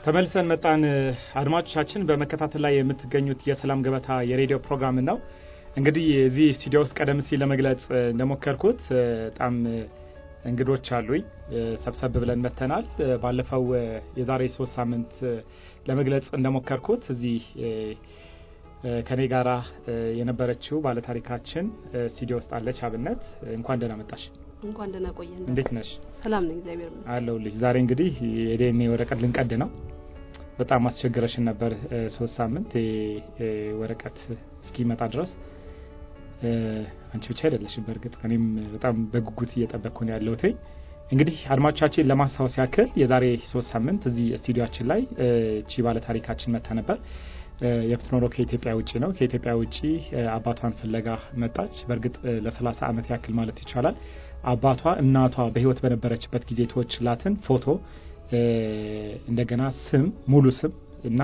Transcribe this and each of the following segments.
ተመልሰን መጣን። አድማጮቻችን በመከታተል ላይ የምትገኙት የሰላም ገበታ የሬዲዮ ፕሮግራም ነው። እንግዲህ እዚህ ስቱዲዮ ውስጥ ቀደም ሲል ለመግለጽ እንደሞከርኩት በጣም እንግዶች አሉኝ። ሰብሰብ ብለን መተናል። ባለፈው የዛሬ ሶስት ሳምንት ለመግለጽ እንደሞከርኩት እዚህ ከኔ ጋራ የነበረችው ባለታሪካችን ስቱዲዮ ውስጥ አለች። አብነት እንኳን ደህና መጣሽ። እንኳን ደህና ቆየን። እንዴት ነሽ? ሰላም ነኝ፣ እግዚአብሔር ይመስገን አለሁልሽ። ዛሬ እንግዲህ የዲኤንኤ ወረቀት ልንቀድ ነው። በጣም አስቸግረሽን ነበር ሶስት ሳምንት ወረቀት እስኪመጣ ድረስ። አንቺ ብቻ አይደለሽም፣ በእርግጥ እኔም በጣም በጉጉት እየጠበቅኩ ነው ያለሁት። እንግዲህ አድማጮቻችን ለማስታወስ ያክል የዛሬ ሶስት ሳምንት እዚህ ስቱዲዮችን ላይ ቺ ባለ ታሪካችን መታ ነበር። የምትኖረው ከኢትዮጵያ ውጭ ነው። ከኢትዮጵያ ውጭ አባቷን ፍለጋ መጣች። በእርግጥ ለሰላሳ ዓመት ያክል ማለት ይቻላል አባቷ እናቷ በሕይወት በነበረችበት ጊዜ የተወችላትን ፎቶ እንደገና ስም ሙሉ ስም እና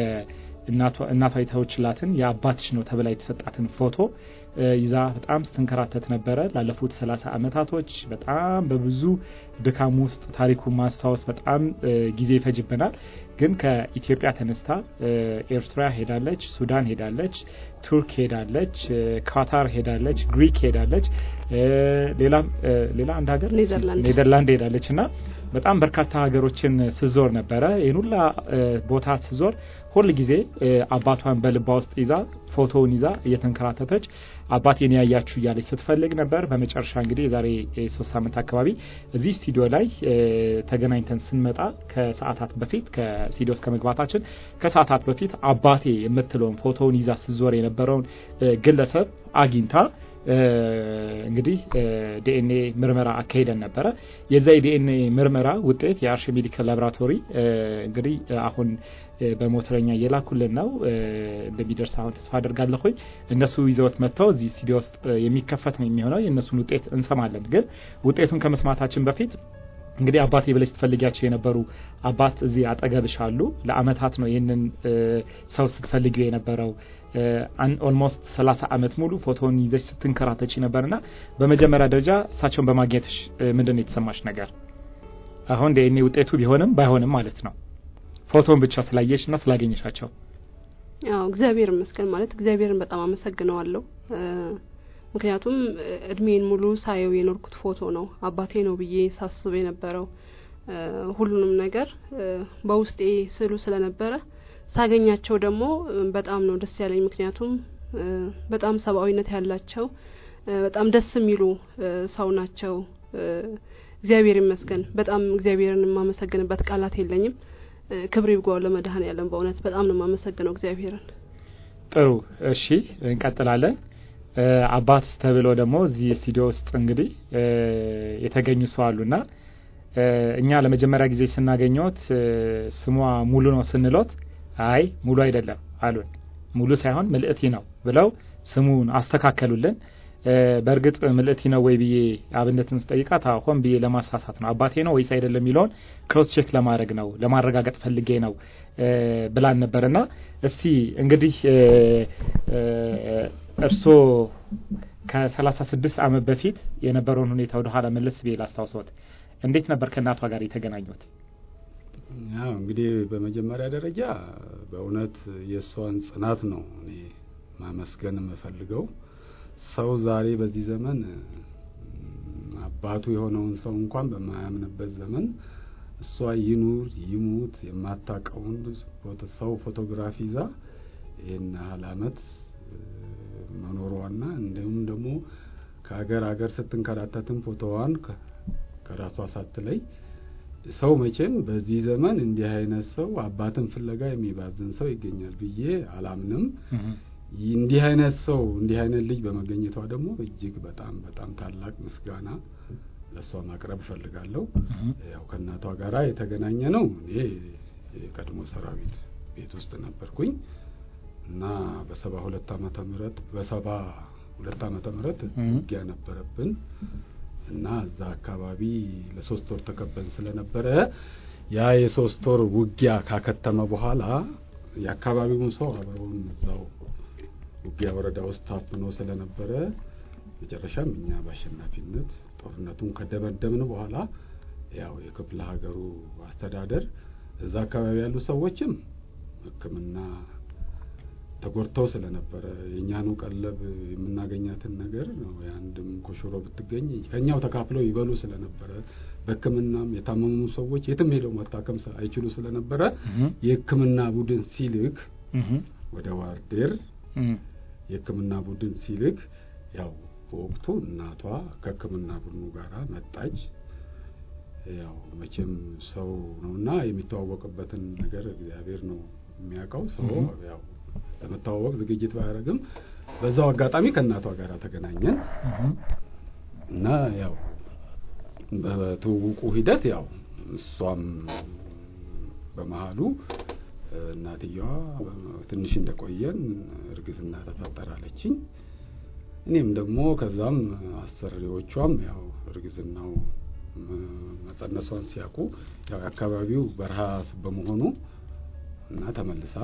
እናቷ የተወችላትን የአባትሽ ነው ተብላ የተሰጣትን ፎቶ ይዛ በጣም ስትንከራተት ነበረ ላለፉት ሰላሳ ዓመታቶች። በጣም በብዙ ድካም ውስጥ ታሪኩን ማስታወስ በጣም ጊዜ ይፈጅብናል። ግን ከኢትዮጵያ ተነስታ ኤርትራ ሄዳለች፣ ሱዳን ሄዳለች፣ ቱርክ ሄዳለች፣ ካታር ሄዳለች፣ ግሪክ ሄዳለች፣ ሌላም ሌላ አንድ ሀገር ኔዘርላንድ ሄዳለች እና በጣም በርካታ ሀገሮችን ስዞር ነበረ። ይህን ሁላ ቦታ ስዞር ሁል ጊዜ አባቷን በልባ ውስጥ ይዛ ፎቶውን ይዛ እየተንከራተተች አባቴን ያያችሁ እያለች ስትፈልግ ነበር። በመጨረሻ እንግዲህ የዛሬ ሶስት ሳምንት አካባቢ እዚህ ስቱዲዮ ላይ ተገናኝተን ስንመጣ ከሰዓታት በፊት ከስቱዲዮ እስከ መግባታችን ከሰዓታት በፊት አባቴ የምትለውን ፎቶውን ይዛ ስዞር የነበረውን ግለሰብ አግኝታ እንግዲህ ዲኤንኤ ምርመራ አካሄደን ነበረ። የዛ የዲኤንኤ ምርመራ ውጤት የአርሽ ሜዲካል ላቦራቶሪ እንግዲህ አሁን በሞተረኛ እየላኩልን ነው እንደሚደርስ አሁን ተስፋ አደርጋለሁኝ። እነሱ ይዘውት መጥተው እዚህ ስቱዲዮ ውስጥ የሚከፈት ነው የሚሆነው። የእነሱን ውጤት እንሰማለን። ግን ውጤቱን ከመስማታችን በፊት እንግዲህ አባቴ ብለሽ ትፈልጊያቸው የነበሩ አባት እዚህ አጠገብሽ አሉ። ለአመታት ነው ይህንን ሰው ስትፈልጊው የነበረው። ኦልሞስት ሰላሳ አመት ሙሉ ፎቶውን ይዘሽ ስትንከራተች ነበርና በመጀመሪያ ደረጃ እሳቸውን በማግኘትሽ ምንድን ነው የተሰማሽ ነገር? አሁን ዲኤንኤ ውጤቱ ቢሆንም ባይሆንም ማለት ነው ፎቶን ብቻ ስላየሽ እና ስላገኘሻቸው። ያው እግዚአብሔር ይመስገን ማለት እግዚአብሔርን በጣም አመሰግነዋለሁ። ምክንያቱም እድሜን ሙሉ ሳየው የኖርኩት ፎቶ ነው። አባቴ ነው ብዬ ሳስብ የነበረው ሁሉንም ነገር በውስጤ ስዕሉ ስለነበረ ሳገኛቸው ደግሞ በጣም ነው ደስ ያለኝ። ምክንያቱም በጣም ሰብአዊነት ያላቸው በጣም ደስ የሚሉ ሰው ናቸው። እግዚአብሔር ይመስገን። በጣም እግዚአብሔርን የማመሰግንበት ቃላት የለኝም። ክብር ይግባው ለመድኃኔዓለም። በእውነት በጣም ነው የማመሰግነው እግዚአብሔርን። ጥሩ እሺ፣ እንቀጥላለን። አባት ተብሎ ደግሞ እዚህ ስቱዲዮ ውስጥ እንግዲህ የተገኙ ሰው አሉና እኛ ለመጀመሪያ ጊዜ ስናገኘት ስሟ ሙሉ ነው ስንሎት አይ ሙሉ አይደለም አሉን። ሙሉ ሳይሆን ምልእቲ ነው ብለው ስሙን አስተካከሉልን። በእርግጥ ምልእቲ ነው ወይ ብዬ አብነትን ስጠይቃት ሆን ብዬ ለማሳሳት ነው አባቴ ነው ወይስ አይደለም የሚለውን ክሮስ ቼክ ለማድረግ ነው ለማረጋገጥ ፈልጌ ነው ብላን ነበርና እስቲ እንግዲህ እርስዎ ከሰላሳ ስድስት ዓመት በፊት የነበረውን ሁኔታ ወደ ኋላ መለስ ብዬ ላስታውሰዎት። እንዴት ነበር ከእናቷ ጋር የተገናኙት? ያው እንግዲህ በመጀመሪያ ደረጃ በእውነት የእሷን ጽናት ነው እኔ ማመስገን የምፈልገው። ሰው ዛሬ በዚህ ዘመን አባቱ የሆነውን ሰው እንኳን በማያምንበት ዘመን እሷ ይኑር ይሙት የማታውቀውን ሰው ፎቶግራፊ ይዛ ይህን ያህል አመት መኖሯና እንዲሁም ደግሞ ከሀገር ሀገር ስትንከራተትም ፎቶዋን ከራሷ ሳትለይ ሰው መቼም በዚህ ዘመን እንዲህ አይነት ሰው አባትን ፍለጋ የሚባዝን ሰው ይገኛል ብዬ አላምንም። እንዲህ አይነት ሰው እንዲህ አይነት ልጅ በመገኘቷ ደግሞ እጅግ በጣም በጣም ታላቅ ምስጋና ለእሷ ማቅረብ እፈልጋለሁ። ያው ከእናቷ ጋራ የተገናኘ ነው። እኔ የቀድሞ ሰራዊት ቤት ውስጥ ነበርኩኝ እና በሰባ ሁለት ዓመተ ምህረት በሰባ ሁለት ዓመተ ምህረት ውጊያ ነበረብን እና እዛ አካባቢ ለሶስት ወር ተከበን ስለነበረ ያ የሶስት ወር ውጊያ ካከተመ በኋላ የአካባቢውን ሰው አብረውን እዛው ውጊያ ወረዳ ውስጥ ታፍኖ ስለነበረ መጨረሻም እኛ በአሸናፊነት ጦርነቱን ከደመደምን በኋላ ያው የክፍለ ሀገሩ አስተዳደር እዛ አካባቢ ያሉ ሰዎችም ሕክምና ተጎድተው ስለነበረ የእኛኑ ቀለብ የምናገኛትን ነገር ነው የአንድም ኮሽሮ ብትገኝ ከኛው ተካፍለው ይበሉ ስለነበረ በሕክምናም የታመሙ ሰዎች የትም ሄደው መታከም ስለ- አይችሉ ስለነበረ እህ፣ የሕክምና ቡድን ሲልክ እህ፣ ወደ ዋርዴር እህ፣ የሕክምና ቡድን ሲልክ ያው በወቅቱ እናቷ ከሕክምና ቡድኑ ጋር መጣች። ያው መቼም ሰው ነውና የሚተዋወቅበትን ነገር እግዚአብሔር ነው የሚያውቀው። ሰው Mhm. ያው ለመተዋወቅ ዝግጅት ባያደርግም በዛው አጋጣሚ ከእናቷ ጋር ተገናኘን እህ፣ እና ያው በትውውቁ ሂደት ያው እሷም በመሀሉ እናትየዋ ትንሽ እንደቆየን እርግዝና ተፈጠራለችኝ። እኔም ደግሞ ከዛም አሰሪዎቿም ያው እርግዝናው ም- መጸነሷን ሲያውቁ ያው የአካባቢው በረሃ ስ- በመሆኑ እና ተመልሳ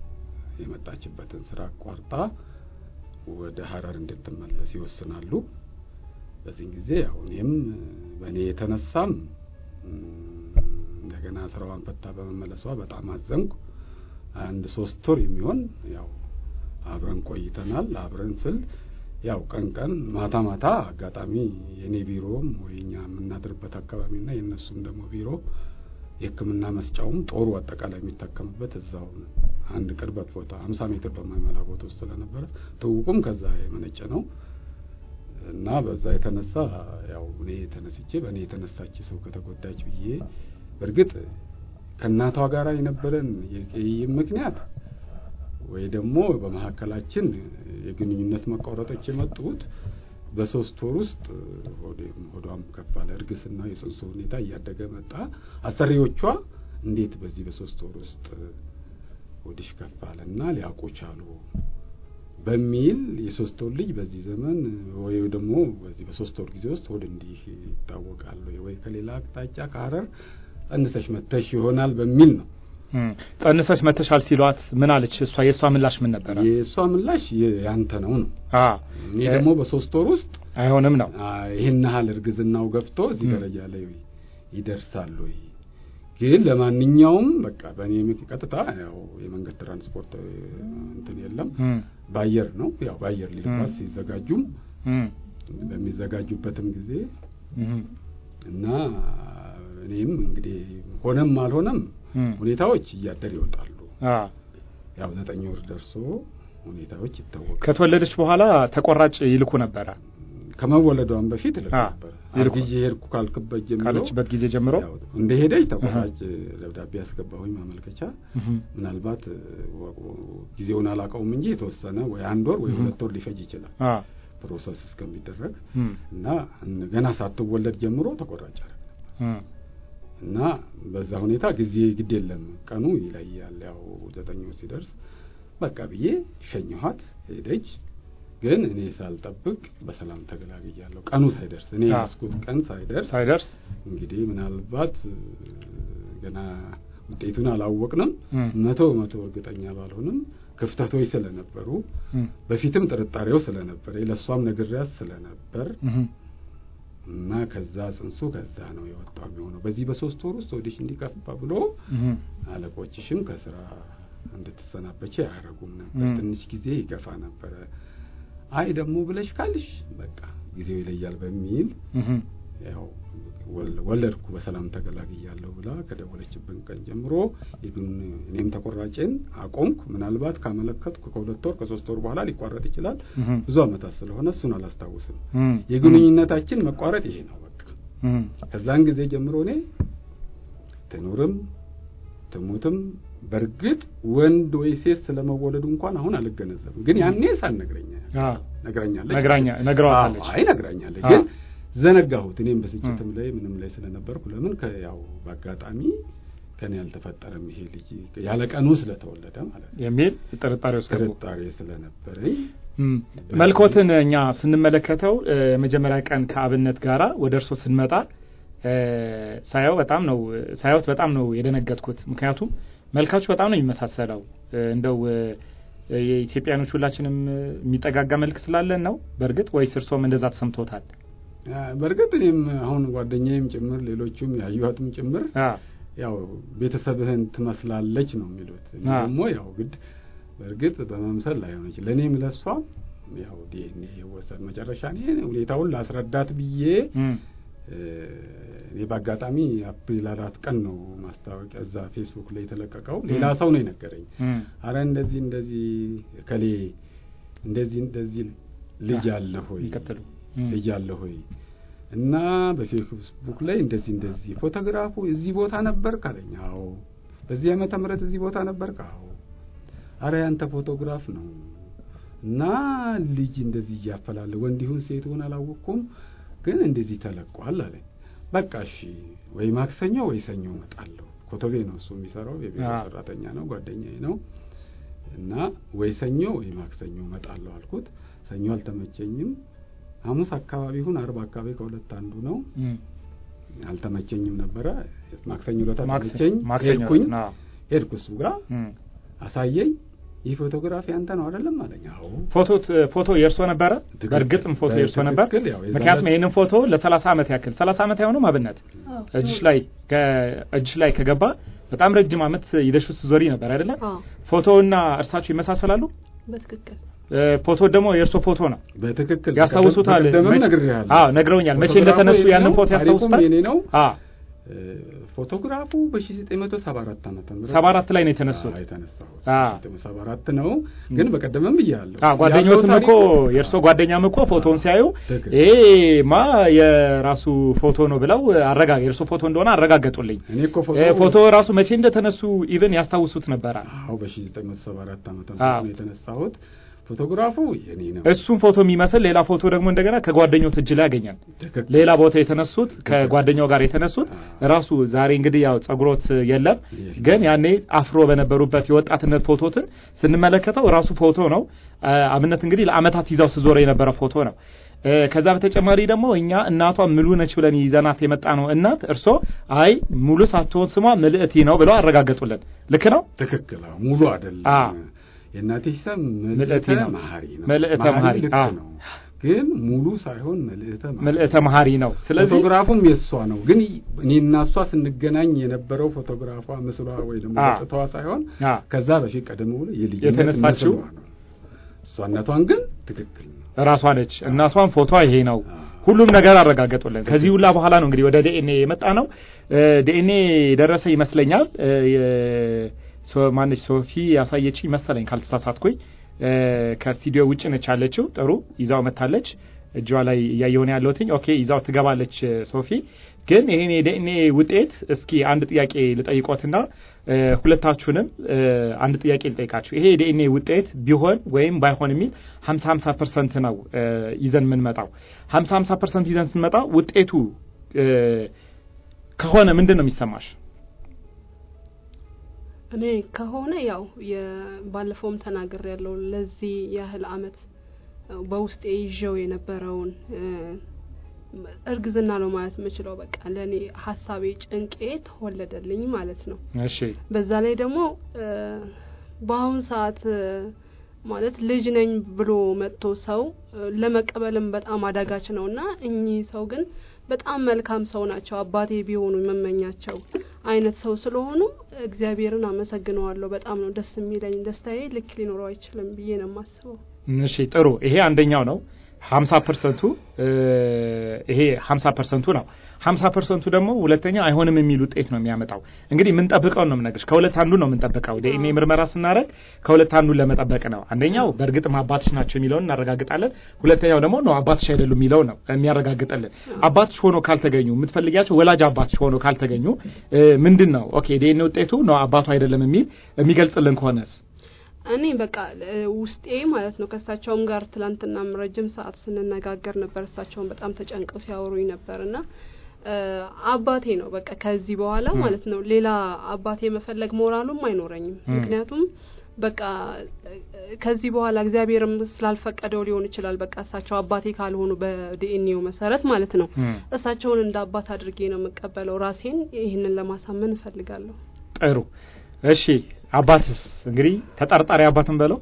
የመጣችበትን ስራ አቋርጣ ወደ ሀረር እንድትመለስ ይወስናሉ። በዚህ ጊዜ ያው እኔም በእኔ የተነሳም ም፣ እንደገና ስራዋን ፈታ በመመለሷ በጣም አዘንኩ። አንድ ሶስት ወር የሚሆን ያው አብረን ቆይተናል። አብረን ስል ያው ቀን ቀን ማታ ማታ አጋጣሚ የኔ ቢሮም ወይ እኛ የምናድርበት አካባቢና የእነሱም ደግሞ ቢሮ የሕክምና መስጫውም ጦሩ አጠቃላይ የሚታከምበት እዛው አንድ ቅርበት ቦታ ሀምሳ ሜትር በማይሞላ ቦታ ውስጥ ስለነበረ ትውውቁም ከዛ የመነጨ ነው እና በዛ የተነሳ ያው እኔ ተነስቼ በእኔ የተነሳች ሰው ከተጎዳች ብዬ በእርግጥ ከእናቷ ጋር የነበረን የቅይም ምክንያት ወይ ደግሞ በመካከላችን የግንኙነት መቋረጦች የመጡት በሶስት ወር ውስጥ ሆዴም ሆዷም ከፍ አለ። እርግዝና የጽንሱ ሁኔታ እያደገ መጣ። አሰሪዎቿ እንዴት በዚህ በሶስት ወር ውስጥ ሆድሽ ከፍ አለና ሊያውቁ ቻሉ በሚል የሶስት ወር ልጅ በዚህ ዘመን ወይ ደግሞ በዚህ በሶስት ወር ጊዜ ውስጥ ሆድ እንዲህ ይታወቃል ወይ ወይ ከሌላ አቅጣጫ ከሀረር ጸንሰሽ መተሽ ይሆናል በሚል ነው። እህ። ጸንሰሽ መተሻል ሲሏት ምን አለች? እሷ የእሷ ምላሽ ምን ነበረ? የእሷ ምላሽ የ- ያንተ ነው ነው። አ እኔ ደግሞ በሶስት ወር ውስጥ አይሆንም ነው። አ፣ ይህን ያህል እርግዝናው ገብቶ እዚህ ም። ደረጃ ላይ ይደርሳል ወይ? ግን ለማንኛውም በቃ በእኔ ምክ- ቀጥታ ያው የመንገድ ትራንስፖርት እ፣ እንትን የለም እህ፣ በአየር ነው። ያው በአየር ሊጓዝ ም። ሲዘጋጁም እህ፣ በሚዘጋጁበትም ጊዜ እህ፣ እና እኔም እንግዲህ ሆነም አልሆነም እህ። ሁኔታዎች እያደር ይወጣሉ። አ ያው ዘጠኝ ወር ደርሶ ሁኔታዎች ይታወቃል። ከተወለደች በኋላ ተቆራጭ ይልኩ ነበረ ከመወለዷን በፊት ልክ አ፣ ነበር። ይልኩ። አርግዤ ሄድኩ ካልክበት ጀምሮ ካለችበት ጊዜ ጀምሮ ያው እንደ ሄደች ተቆራጭ ደብዳቤ ያስገባሁኝ ማመልከቻ። እህ፣ ምናልባት ወ- ወ- ጊዜውን አላውቀውም እንጂ የተወሰነ ወይ አንድ ወር ወይ እህ። ሁለት ወር ሊፈጅ ይችላል አ ፕሮሰስ እስከሚደረግ እህ፣ እና እን- ገና ሳትወለድ ጀምሮ ተቆራጭ አደረግ እህ፣ እና በዛ ሁኔታ ጊዜ ግድ የለም ቀኑ ይለያል። ያው ዘጠኝ ወር ሲደርስ በቃ ብዬ ሸኘኋት፣ ሄደች። ግን እኔ ሳልጠብቅ በሰላም ተገላግያለሁ። ቀኑ ሳይደርስ እኔ አዎ። ያስኩት ቀን ሳይደርስ ሳይደርስ እንግዲህ ምናልባት እ፣ ገና ውጤቱን አላወቅንም። እህ፣ መቶ በመቶ እርግጠኛ ባልሆንም ክፍተቶች ስለነበሩ እህ፣ በፊትም ጥርጣሬው ስለነበረ ለእሷም ነግሬያት ስለነበር እህ፣ እና ከዛ ጽንሱ ከዛ ነው የወጣው የሚሆነው በዚህ በሶስት ወር ውስጥ ወዲሽ እንዲከፋ ብሎ እህ፣ አለቆችሽም ከስራ እንድትሰናበች አያደርጉም ነበር። ም። ትንሽ ጊዜ ይገፋ ነበረ። አይ ደግሞ ብለሽ ካልሽ በቃ ጊዜው ይለያል በሚል እህ፣ ያው ወል- ወለድኩ በሰላም ተገላግያለሁ ብላ ከደወለችብን ቀን ጀምሮ ይግን እኔም ተቆራጬን አቆምኩ። ምናልባት ካመለከትኩ ከሁለት ወር ከሶስት ወር በኋላ ሊቋረጥ ይችላል። እህ፣ ብዙ ዓመታት ስለሆነ እሱን አላስታውስም። እህ፣ የግንኙነታችን መቋረጥ ይሄ ነው በቃ። እህ፣ ከዛን ጊዜ ጀምሮ እኔ ትኑርም ትሙትም በእርግጥ ወንድ ወይ ሴት ስለመወለዱ እንኳን አሁን አልገነዘብም። ግን ያኔ ሳትነግረኝ አ ነግራኛለች። ነግራኛ ነግረዋታለች። አዎ፣ አይ ነግራኛለች። አ። ግን ዘነጋሁት። እኔም በስጭትም ላይ ምንም ላይ ስለነበርኩ ለምን ከያው በአጋጣሚ ከኔ ያልተፈጠረም ይሄ ልጅ ያለ ቀኑ ስለተወለደ ማለት ነው የሚል ጥርጣሬ ውስጥ ገቡ። ጥርጣሬ ስለነበረኝ እም፣ መልኮትን እኛ ስንመለከተው እ፣ የመጀመሪያ ቀን ከአብነት ጋራ ወደ እርሶ ስንመጣ እ፣ ሳየው በጣም ነው ሳየውት በጣም ነው የደነገጥኩት። ምክንያቱም መልካችሁ በጣም ነው የሚመሳሰለው። እ፣ እንደው እ፣ የኢትዮጵያኖች ሁላችንም እ፣ የሚጠጋጋ መልክ ስላለን ነው በእርግጥ ወይስ እርሶም እንደዛ ተሰምቶታል? አ፣ በእርግጥ እኔም አሁን ጓደኛዬም ጭምር ሌሎቹም ያዩዋትም ጭምር አ ያው ቤተሰብህን ትመስላለች ነው የሚሉት። እኔ አዎ። ደግሞ ያው ግድ በእርግጥ በመምሰል ላይሆን ይችላል። ለእኔም ለእሷም ያው ዲኤንኤ ይወሰድ መጨረሻ እኔ ሁኔታውን ላስረዳት ብዬ እም፣ እ፣ እኔ በአጋጣሚ አፕሪል አራት ቀን ነው ማስታወቂያ እዛ ፌስቡክ ላይ የተለቀቀው። ሌላ ሰው ነው የነገረኝ። እም፣ አረ እንደዚህ እንደዚህ ከሌ እንደዚህ እንደዚህ ልጅ አ- አለ ሆይ ይቀጥሉ። እም፣ ልጅ አለ ሆይ እና በፌስቡክ ላይ እንደዚህ እንደዚህ ፎቶግራፉ እዚህ ቦታ ነበር ካለኝ፣ አዎ። በዚህ ዓመተ ምህረት እዚህ ቦታ ነበር አዎ። አረ ያንተ ፎቶግራፍ ነው እና ልጅ እንደዚህ እያፈላለ ወንድ ይሁን ሴት ይሁን አላወቅኩም፣ ግን እንደዚህ ተለቋል አለኝ። በቃ እሺ፣ ወይ ማክሰኞ ወይ ሰኞ እመጣለሁ። ኮቶቤ ነው እሱ የሚሰራው የቢሮ አዎ። ሰራተኛ ነው፣ ጓደኛዬ ነው። እና ወይ ሰኞ ወይ ማክሰኞ እመጣለሁ አልኩት። ሰኞ አልተመቸኝም። ሐሙስ አካባቢ ይሁን አርብ አካባቢ ከሁለት አንዱ ነው። እም። አልተመቸኝም ነበረ። ማክሰኞ ዕለት ማክሰ- ተመቸኝ። ማክሰኞ ሄድኩኝ አዎ። ሄድኩ እሱ ጋር እም። አሳየኝ። ይህ ፎቶግራፍ ያንተ ነው አይደለም አለኝ። አዎ ፎቶ ፎቶ የእርሶ ነበረ? ትክክል። በእርግጥም ፎቶ የእርሶ ነበር። በትክክል ያው የዛን ምክንያቱም ዕለት- ይህንን ፎቶ ለሰላሳ ዓመት ያክል ሰላሳ ዓመት አይሆንም አብነት አዎ። እጅሽ ላይ ከእጅሽ ላይ ከገባ በጣም ረጅም ዓመት ይዘሽ ስትዞሪ ነበር አይደለም? አዎ ፎቶውና እርሳቸው ይመሳሰላሉ። በትክክል እ፣ ፎቶ ደግሞ የእርሶ ፎቶ ነው። በትክክል ያስታውሱታል? በቀደምም መች- ነግሬሃለሁ። አዎ ነግረውኛል። መቼ ፎቶግራፉ እንደተነሱ የኔ ያንን ነው፣ ፎቶ ታሪኩም ያስታውሱታል? የኔ ነው። አዎ እ፣ ፎቶግራፉ በ1974 ዓመተ ምህረት ሰባ አራት ላይ ነው የተነሱት። አዎ፣ የተነሳሁት አዎ። 1974 ነው። ግን በቀደምም ብያለሁ። አዎ ጓደኞትም ያለው እኮ ታሪኩ- የእርሶ ጓደኛም እኮ ፎቶውን ሲያዩ ትክክል። ይሄማ የራሱ ፎቶ ነው ብለው አረጋ የእርሶ ፎቶ እንደሆነ አረጋገጡልኝ። እኔ እኮ ፎቶ እ፣ ፎቶ ራሱ መቼ እንደተነሱ ኢቭን ያስታውሱት ነበረ። አዎ በ1974 ዓመተ አዎ። ምህረት ነው የተነሳሁት። ፎቶግራፉ የኔ ነው። እሱን ፎቶ የሚመስል ሌላ ፎቶ ደግሞ እንደገና ከጓደኞት እጅ ላይ ያገኛል። ትክክል። ሌላ ቦታ የተነሱት ከጓደኛው ጋር የተነሱት አዎ። ራሱ ዛሬ እንግዲህ ያው ጸጉሮት የለም፣ የለም። ግን ያኔ አፍሮ በነበሩበት የወጣትነት ፎቶትን ስንመለከተው ራሱ ፎቶ ነው። አ፣ አብነት እንግዲህ ለአመታት ይዛው ስዞረ የነበረ ፎቶ ነው። እ፣ ከዛ በተጨማሪ ደግሞ እኛ እናቷ ሙሉ ነች ብለን ይዘናት የመጣ ነው እናት እርሶ አይ ሙሉ ሳትሆን ስሟ ምልእቲ ነው ብለው አረጋገጡልን። ልክ ነው። ትክክል። አዎ ሙሉ አይደለም። አዎ። የእናቴ ስም ምልዕቲ መልእተ ነው። መሀሪ ነው። መልዕተ መሀሪ፣ ልክ አዎ። ነው። ግን ሙሉ ሳይሆን መልእተ መሀሪ ምልእተ መሀሪ ነው። ስለዚህ ፎቶግራፉም የእሷ ነው። ግን እኔ እና እሷ ስንገናኝ የነበረው ፎቶግራፏ ምስሏ ወይ ደግሞ አ። ገጽታዋ ሳይሆን አ፣ ከዛ በፊት ቀደም ብሎ የልጅነት የተነሳችው? ምስሏ ነው። እሷነቷን ግን ትክክል ነው። ራሷ ነች። እናቷን ፎቶ ይሄ ነው። አ። ሁሉም ነገር አረጋገጡልን። ከዚህ ሁላ በኋላ ነው እንግዲህ ወደ ዲኤንኤ የመጣ ነው። ዲኤንኤ ደረሰ ይመስለኛል። እ፣ የ- ሶ- ማነች ሶፊ ያሳየችኝ መሰለኝ ካልተሳሳትኩኝ። እ፣ ከስቱዲዮ ውጭ ነች ያለችው። ጥሩ ይዛው መታለች። እጇ ላይ እያየሁ ነው ያለሁትኝ። ኦኬ ይዛው ትገባለች እ፣ ሶፊ። ግን ይሄን የዲኤንኤ ውጤት እስኪ አንድ ጥያቄ ልጠይቆትና እ፣ ሁለታችሁንም እ፣ አንድ ጥያቄ ልጠይቃችሁ። ይሄ የዲኤንኤ ውጤት ቢሆን ወይም ባይሆን የሚል ሀምሳ ሀምሳ ፐርሰንት ነው እ፣ ይዘን የምንመጣው። ሀምሳ ሀምሳ ፐርሰንት ይዘን ስንመጣ ውጤቱ እ፣ ከሆነ ምንድን ነው የሚሰማሽ? እኔ ከሆነ ያው ባለፈውም ተናግር ያለው ለዚህ ያህል አመት እ፣ በውስጤ ይዤው የነበረውን እ፣ እርግዝና ነው ማለት የምችለው። በቃ ለእኔ ሀሳቤ ጭንቄ ተወለደልኝ ማለት ነው። እሺ በዛ ላይ ደግሞ እ፣ በአሁን ሰዓት እ፣ ማለት ልጅ ነኝ ብሎ መጥቶ ሰው እ፣ ለመቀበልም በጣም አዳጋች ነው እና እኚህ ሰው ግን በጣም መልካም ሰው ናቸው። አባቴ ቢሆኑ የመመኛቸው አይነት ሰው ስለሆኑ እግዚአብሔርን አመሰግነዋለሁ። በጣም ነው ደስ የሚለኝ። ደስታዬ ልክ ሊኖረው አይችልም ብዬ ነው የማስበው። እሺ ጥሩ። ይሄ አንደኛው ነው። ሀምሳ ፐርሰንቱ ይሄ ሀምሳ ፐርሰንቱ ነው። ሀምሳ ፐርሰንቱ ደግሞ ሁለተኛ አይሆንም የሚል ውጤት ነው የሚያመጣው። እንግዲህ የምንጠብቀው ነው የምነግርሽ። ከሁለት አንዱ ነው የምንጠብቀው። ዲኤንኤ ምርመራ ስናደርግ ከሁለት አንዱን ለመጠበቅ ነው። አንደኛው በእርግጥም አባትሽ ናቸው የሚለውን እናረጋግጣለን። ሁለተኛው ደግሞ ነው አባትሽ አይደሉም የሚለው ነው የሚያረጋግጥልን። አባትሽ ሆኖ ካልተገኙ የምትፈልጊያቸው ወላጅ አባትሽ ሆኖ ካልተገኙ ምንድን ነው ኦኬ ዲኤንኤ ውጤቱ ነው አባቱ አይደለም የሚል የሚገልጽልን ከሆነስ እኔ በቃ እ፣ ውስጤ ማለት ነው ከእሳቸውም ጋር ትላንትናም ረጅም ሰዓት ስንነጋገር ነበር። እሳቸውን በጣም ተጨንቀው ሲያወሩኝ ነበር እና እ፣ አባቴ ነው በቃ ከዚህ በኋላ ም። ማለት ነው ሌላ አባቴ የመፈለግ ሞራሉም አይኖረኝም። ም። ምክንያቱም በቃ እ፣ ከዚህ በኋላ እግዚአብሔርም ስላልፈቀደው ሊሆን ይችላል። በቃ እሳቸው አባቴ ካልሆኑ በዲኤንኤው መሰረት ማለት ነው ም። እሳቸውን እንደ አባት አድርጌ ነው የምቀበለው። ራሴን ይህንን ለማሳመን እፈልጋለሁ። ጥሩ እሺ አባትስ እንግዲህ ተጠርጣሪ አባትን በለው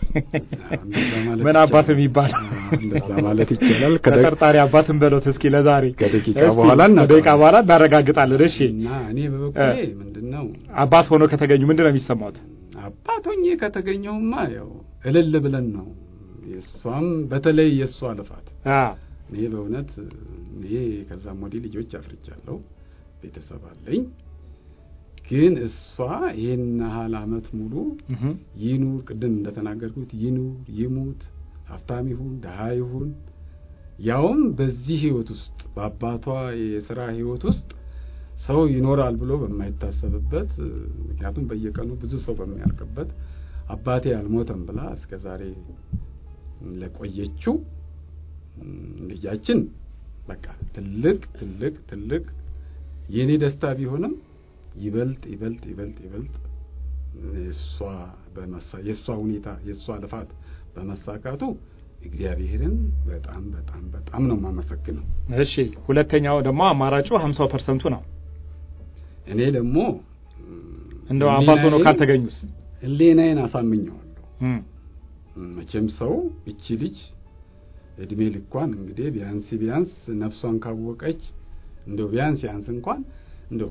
ምን አባት የሚባለው እንደዛ ማለት ይቻላል። ተጠርጣሪ አባትን በለው እስኪ ለዛሬ ከደቂቃ በኋላ ከደቂቃ በኋላ እናረጋግጣለን። እሺ እና እኔ በበኩሌ ምንድነው አባት ሆኖ ከተገኙ ምንድን ነው የሚሰማት? አባት ሆኜ ከተገኘሁማ ያው እልል ብለን ነው የእሷም በተለይ የእሷ ልፋት እኔ በእውነት እኔ ከዛም ወዲህ ልጆች አፍርቻለሁ፣ ቤተሰብ አለኝ። ግን እሷ ይህን ያህል አመት ሙሉ ይኑር ቅድም እንደተናገርኩት ይኑር ይሙት፣ ሀብታም ይሁን ድሀ ይሁን ያውም በዚህ ህይወት ውስጥ በአባቷ የስራ ህይወት ውስጥ ሰው ይኖራል ብሎ በማይታሰብበት ምክንያቱም በየቀኑ ብዙ ሰው በሚያልቅበት አባቴ አልሞተም ብላ እስከ ዛሬ ለቆየችው ልጃችን በቃ ትልቅ ትልቅ ትልቅ የኔ ደስታ ቢሆንም ይበልጥ ይበልጥ ይበልጥ ይበልጥ የእሷ በመሳ የእሷ ሁኔታ የእሷ ልፋት በመሳካቱ እግዚአብሔርን በጣም በጣም በጣም ነው የማመሰግነው። እሺ፣ ሁለተኛው ደግሞ አማራጩ ሀምሳው ፐርሰንቱ ነው። እኔ ደግሞ እንደው አባት ሆኖ ካልተገኙስ ህሊናዬን አሳምኘዋለሁ። መቼም ሰው እቺ ልጅ እድሜ ልኳን እንግዲህ ቢያንስ ቢያንስ ነፍሷን ካወቀች እንደው ቢያንስ ያንስ እንኳን እንደው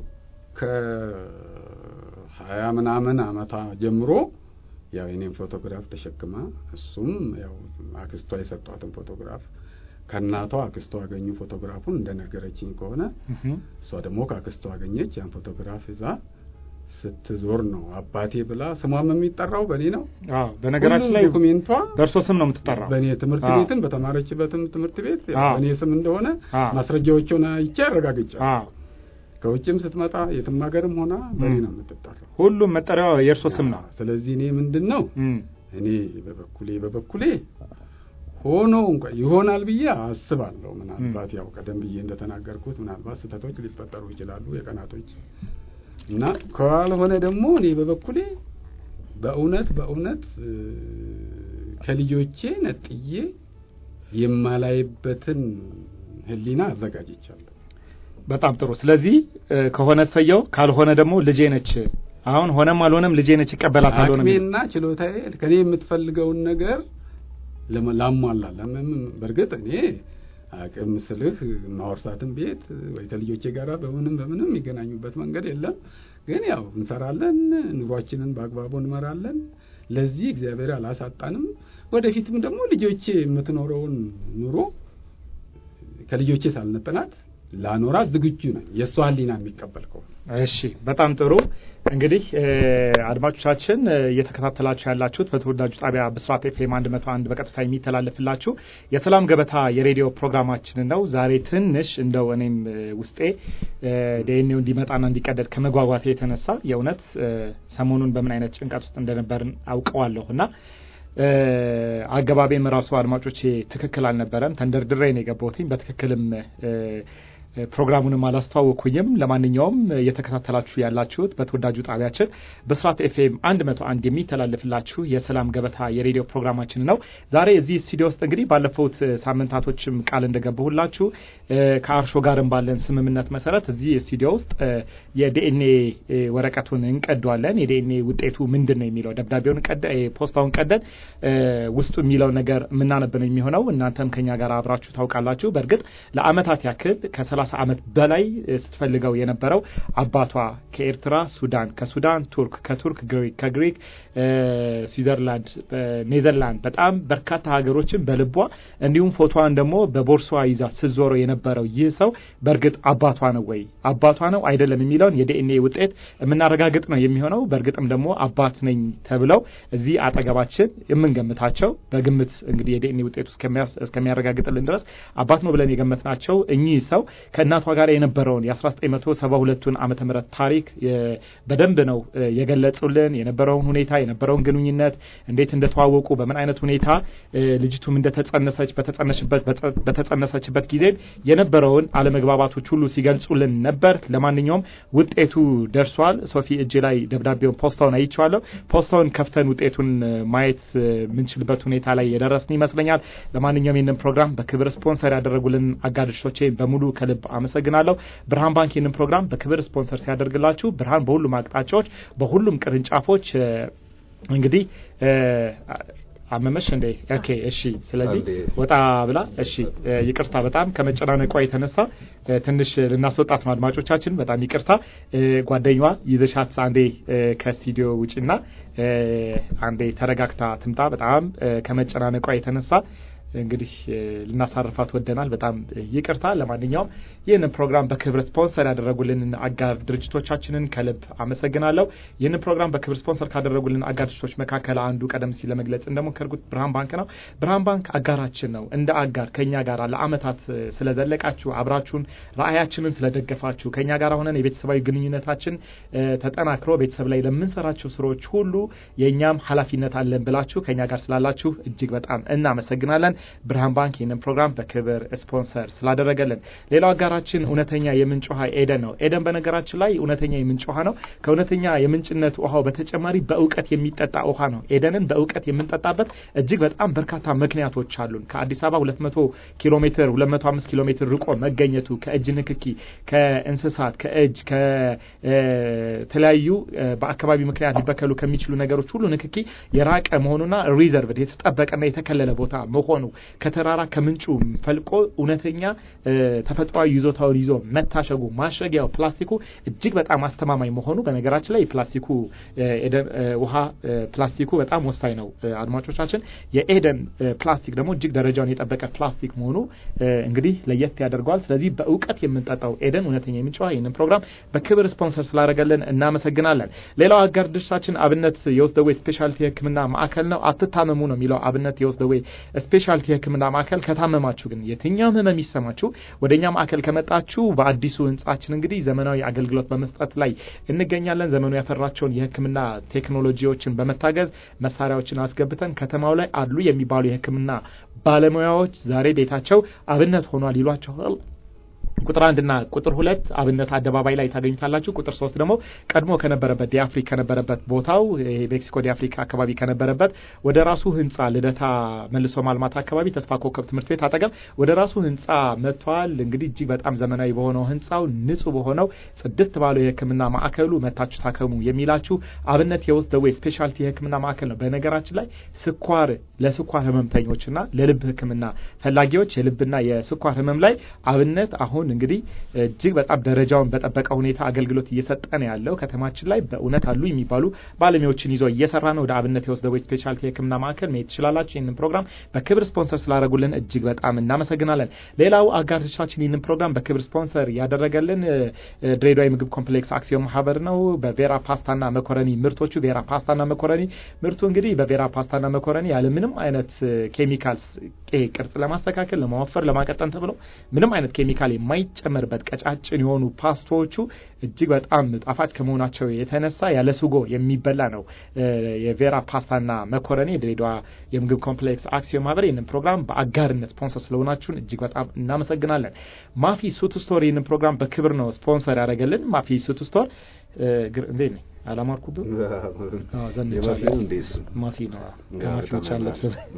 ከሀያ ምናምን አመታ ጀምሮ ያው የኔን ፎቶግራፍ ተሸክማ እሱም ያው አክስቷ የሰጧትን ፎቶግራፍ ከእናቷ አክስቷ አገኙ ፎቶግራፉን እንደነገረችኝ ከሆነ እሷ ደግሞ ከአክስቷ አገኘች ያን ፎቶግራፍ ይዛ ስትዞር ነው አባቴ ብላ ስሟም የሚጠራው በእኔ ነው። አዎ፣ በነገራችን ላይ ዶኩሜንቷ በእርሶ ስም ነው የምትጠራው። በእኔ ትምህርት ቤትም በተማረችበትም ትምህርት ቤት በእኔ ስም እንደሆነ ማስረጃዎቹን አይቼ አረጋግጫለሁ። አዎ፣ ከውጭም ስትመጣ የትም ሀገርም ሆና በእኔ ነው የምትጠራው። ሁሉም መጠሪያው የእርሶ ስም ነው። ስለዚህ እኔ ምንድን ነው እኔ በበኩሌ በበኩሌ ሆኖ እንኳን ይሆናል ብዬ አስባለሁ። ምናልባት ያው ቀደም ብዬ እንደተናገርኩት ምናልባት ስህተቶች ሊፈጠሩ ይችላሉ የቀናቶች እና ካልሆነ ደግሞ እኔ በበኩሌ በእውነት በእውነት ከልጆቼ ነጥዬ የማላይበትን ሕሊና አዘጋጅቻለሁ። በጣም ጥሩ። ስለዚህ ከሆነ ሰየው፣ ካልሆነ ደግሞ ልጄ ነች። አሁን ሆነም አልሆነም ልጄ ነች ይቀበላታል። አቅሜና ችሎታዬ ከኔ የምትፈልገውን ነገር ላሟላላ። በእርግጥ እኔ አቅም ስልህ ማወርሳትን ቤት ወይ ከልጆቼ ጋር በምንም በምንም የሚገናኙበት መንገድ የለም። ግን ያው እንሰራለን፣ ኑሯችንን በአግባቡ እንመራለን። ለዚህ እግዚአብሔር አላሳጣንም። ወደፊትም ደግሞ ልጆቼ የምትኖረውን ኑሮ ከልጆቼ ሳልነጥናት ላኖራት ዝግጁ ነኝ፣ የእሷ ህሊና የሚቀበል ከሆነ። እሺ፣ በጣም ጥሩ። እንግዲህ አድማጮቻችን እየተከታተላችሁ ያላችሁት በተወዳጁ ጣቢያ ብስራት ኤፍኤም አንድ መቶ አንድ በቀጥታ የሚተላለፍላችሁ የሰላም ገበታ የሬዲዮ ፕሮግራማችንን ነው። ዛሬ ትንሽ እንደው እኔም ውስጤ ዲኤንኤው እንዲመጣና እንዲቀደድ ከመጓጓቴ የተነሳ የእውነት ሰሞኑን በምን አይነት ጭንቀት ውስጥ እንደነበርን አውቀዋለሁ እና አገባቤም ራሱ አድማጮቼ ትክክል አልነበረም። ተንደርድሬ ነው የገባሁትኝ በትክክልም ፕሮግራሙንም አላስተዋወኩኝም። ለማንኛውም እየተከታተላችሁ ያላችሁት በተወዳጁ ጣቢያችን በስራት ኤፍኤም አንድ መቶ አንድ የሚተላለፍላችሁ የሰላም ገበታ የሬዲዮ ፕሮግራማችን ነው። ዛሬ እዚህ ስቱዲዮ ውስጥ እንግዲህ ባለፉት ሳምንታቶችም ቃል እንደገባሁላችሁ ከአርሾ ጋርም ባለን ስምምነት መሰረት እዚህ ስቱዲዮ ውስጥ የዲኤንኤ ወረቀቱን እንቀደዋለን። የዲኤንኤ ውጤቱ ምንድን ነው የሚለው ደብዳቤውን ቀደ ፖስታውን ቀደን ውስጡ የሚለው ነገር የምናነብ ነው የሚሆነው። እናንተም ከኛ ጋር አብራችሁ ታውቃላችሁ። በእርግጥ ለአመታት ያክል ከሰላሳ ዓመት በላይ ስትፈልገው የነበረው አባቷ ከኤርትራ ሱዳን፣ ከሱዳን ቱርክ፣ ከቱርክ ግሪክ፣ ከግሪክ ስዊዘርላንድ፣ ኔዘርላንድ በጣም በርካታ ሀገሮችን በልቧ እንዲሁም ፎቶዋን ደግሞ በቦርሷ ይዛ ስትዞረው የነበረው ይህ ሰው በእርግጥ አባቷ ነው ወይ አባቷ ነው አይደለም የሚለውን የዲኤንኤ ውጤት የምናረጋግጥ ነው የሚሆነው። በእርግጥም ደግሞ አባት ነኝ ተብለው እዚህ አጠገባችን የምንገምታቸው በግምት እንግዲህ የዲኤንኤ ውጤቱ እስከሚያረጋግጥልን ድረስ አባት ነው ብለን የገመትናቸው እኚህ ሰው ከእናቷ ጋር የነበረውን የ1972ቱን ዓመተ ምህረት ታሪክ በደንብ ነው የገለጹልን። የነበረውን ሁኔታ የነበረውን ግንኙነት እንዴት እንደተዋወቁ በምን አይነት ሁኔታ ልጅቱም እንደተጸነሰች በተጸነሰችበት ጊዜ የነበረውን አለመግባባቶች ሁሉ ሲገልጹልን ነበር። ለማንኛውም ውጤቱ ደርሷል። ሶፊ እጅ ላይ ደብዳቤውን ፖስታውን አይቼዋለሁ። ፖስታውን ከፍተን ውጤቱን ማየት የምንችልበት ሁኔታ ላይ የደረስን ይመስለኛል። ለማንኛውም ይህንን ፕሮግራም በክብር ስፖንሰር ያደረጉልን አጋድሾቼ በሙሉ ከልብ ከልብ አመሰግናለሁ። ብርሃን ባንክ ይህንን ፕሮግራም በክብር ስፖንሰር ሲያደርግላችሁ ብርሃን በሁሉም አቅጣጫዎች በሁሉም ቅርንጫፎች እንግዲህ አመመሽ እንዴ? ኦኬ እሺ። ስለዚህ ወጣ ብላ እሺ፣ ይቅርታ በጣም ከመጨናነቋ የተነሳ ትንሽ ልናስወጣት ነው አድማጮቻችን፣ በጣም ይቅርታ። ጓደኛዋ ይዘሻት አንዴ ከስቱዲዮ ውጪና አንዴ ተረጋግታ ትምጣ። በጣም ከመጨናነቋ የተነሳ እንግዲህ ልናሳርፋት ወደናል። በጣም ይቅርታ። ለማንኛውም ይህንን ፕሮግራም በክብር ስፖንሰር ያደረጉልን አጋር ድርጅቶቻችንን ከልብ አመሰግናለሁ። ይህንን ፕሮግራም በክብር ስፖንሰር ካደረጉልን አጋር ድርጅቶች መካከል አንዱ ቀደም ሲል ለመግለጽ እንደሞከርኩት ብርሃን ባንክ ነው። ብርሃን ባንክ አጋራችን ነው። እንደ አጋር ከኛ ጋር ለአመታት ስለዘለቃችሁ፣ አብራችሁን ራዕያችንን ስለደገፋችሁ፣ ከኛ ጋር ሆነን የቤተሰባዊ ግንኙነታችን ተጠናክሮ ቤተሰብ ላይ ለምንሰራቸው ስራዎች ሁሉ የእኛም ኃላፊነት አለን ብላችሁ ከኛ ጋር ስላላችሁ እጅግ በጣም እናመሰግናለን። ብርሃን ባንክ ይህንን ፕሮግራም በክብር ስፖንሰር ስላደረገልን። ሌላው አጋራችን እውነተኛ የምንጭ ውሃ ኤደን ነው። ኤደን በነገራችን ላይ እውነተኛ የምንጭ ውሃ ነው። ከእውነተኛ የምንጭነት ውሃው በተጨማሪ በእውቀት የሚጠጣ ውሃ ነው። ኤደንን በእውቀት የምንጠጣበት እጅግ በጣም በርካታ ምክንያቶች አሉን። ከአዲስ አበባ 200 ኪሎ ሜትር 205 ኪሎ ሜትር ርቆ መገኘቱ ከእጅ ንክኪ፣ ከእንስሳት፣ ከእጅ ከተለያዩ በአካባቢ ምክንያት ሊበከሉ ከሚችሉ ነገሮች ሁሉ ንክኪ የራቀ መሆኑና ሪዘርቭድ የተጠበቀና የተከለለ ቦታ መሆኑ ከተራራ ከምንጩ ፈልቆ እውነተኛ ተፈጥሯዊ ይዞታውን ይዞ መታሸጉ ማሸጊያው ፕላስቲኩ እጅግ በጣም አስተማማኝ መሆኑ በነገራችን ላይ ፕላስቲኩ ውሃ ፕላስቲኩ በጣም ወሳኝ ነው። አድማጮቻችን የኤደን ፕላስቲክ ደግሞ እጅግ ደረጃውን የጠበቀ ፕላስቲክ መሆኑ እንግዲህ ለየት ያደርገዋል። ስለዚህ በእውቀት የምንጠጣው ኤደን እውነተኛ የምንጭ ውሃ ይህንን ፕሮግራም በክብር ስፖንሰር ስላደረገልን እናመሰግናለን። ሌላው አጋር ድርሻችን አብነት የውስጥ ደዌ ስፔሻሊቲ ሕክምና ማዕከል ነው። አትታመሙ ነው የሚለው አብነት የውስጥ ደዌ ስፔሻሊቲ የህክምና ማዕከል ከታመማችሁ ግን የትኛውም ህመም ይሰማችሁ ወደ እኛ ማዕከል ከመጣችሁ በአዲሱ ህንጻችን እንግዲህ ዘመናዊ አገልግሎት በመስጠት ላይ እንገኛለን። ዘመኑ ያፈራቸውን የህክምና ቴክኖሎጂዎችን በመታገዝ መሳሪያዎችን አስገብተን ከተማው ላይ አሉ የሚባሉ የህክምና ባለሙያዎች ዛሬ ቤታቸው አብነት ሆኗል ይሏቸዋል። ቁጥር አንድ እና ቁጥር ሁለት አብነት አደባባይ ላይ ታገኙታላችሁ። ቁጥር ሶስት ደግሞ ቀድሞ ከነበረበት ዲአፍሪክ ከነበረበት ቦታው ሜክሲኮ ዲአፍሪክ አካባቢ ከነበረበት ወደ ራሱ ህንጻ ልደታ መልሶ ማልማት አካባቢ ተስፋ ኮከብ ትምህርት ቤት አጠገብ ወደ ራሱ ህንጻ መጥቷል። እንግዲህ እጅግ በጣም ዘመናዊ በሆነው ህንጻው ንጹህ በሆነው ጽድት ባለው የህክምና ማዕከሉ መታችሁ ታከሙ የሚላችሁ አብነት የውስጥ ደዌ ስፔሻሊቲ የህክምና ማዕከል ነው። በነገራችን ላይ ስኳር ለስኳር ህመምተኞችና ለልብ ህክምና ፈላጊዎች የልብና የስኳር ህመም ላይ አብነት አሁን እንግዲህ እጅግ በጣም ደረጃውን በጠበቀ ሁኔታ አገልግሎት እየሰጠ ነው ያለው። ከተማችን ላይ በእውነት አሉ የሚባሉ ባለሙያዎችን ይዞ እየሰራ ነው። ወደ አብነት የውስጥ ደዌ ስፔሻሊቲ የህክምና ማዕከል መሄድ ትችላላችሁ። ይህንን ፕሮግራም በክብር ስፖንሰር ስላደረጉልን እጅግ በጣም እናመሰግናለን። ሌላው አጋሮቻችን ይህንን ፕሮግራም በክብር ስፖንሰር ያደረገልን ድሬዳዋ የምግብ ኮምፕሌክስ አክሲዮን ማህበር ነው። በቬራ ፓስታና መኮረኒ ምርቶቹ ቬራ ፓስታና መኮረኒ ምርቱ እንግዲህ በቬራ ፓስታና መኮረኒ ያለ ምንም አይነት ኬሚካልስ ቅርጽ ለማስተካከል ለማወፈር፣ ለማቀጠን ተብሎ ምንም አይነት ኬሚካል የማይጨመርበት ቀጫጭን የሆኑ ፓስታዎቹ እጅግ በጣም ጣፋጭ ከመሆናቸው የተነሳ ያለ ስጎ የሚበላ ነው። የቬራ ፓስታና መኮረኒ የድሬዳዋ የምግብ ኮምፕሌክስ አክሲዮን ማህበር ይህንን ፕሮግራም በአጋርነት ስፖንሰር ስለሆናችሁን እጅግ በጣም እናመሰግናለን። ማፊ ሱቱ ስቶር ይህንን ፕሮግራም በክብር ነው ስፖንሰር ያደረገልን። ማፊ ሱቱ ስቶር እንዴት ነኝ? አላማርኩብም። ዘንቻለሁ። ማፊ ነው ከማፊዎች አለብስ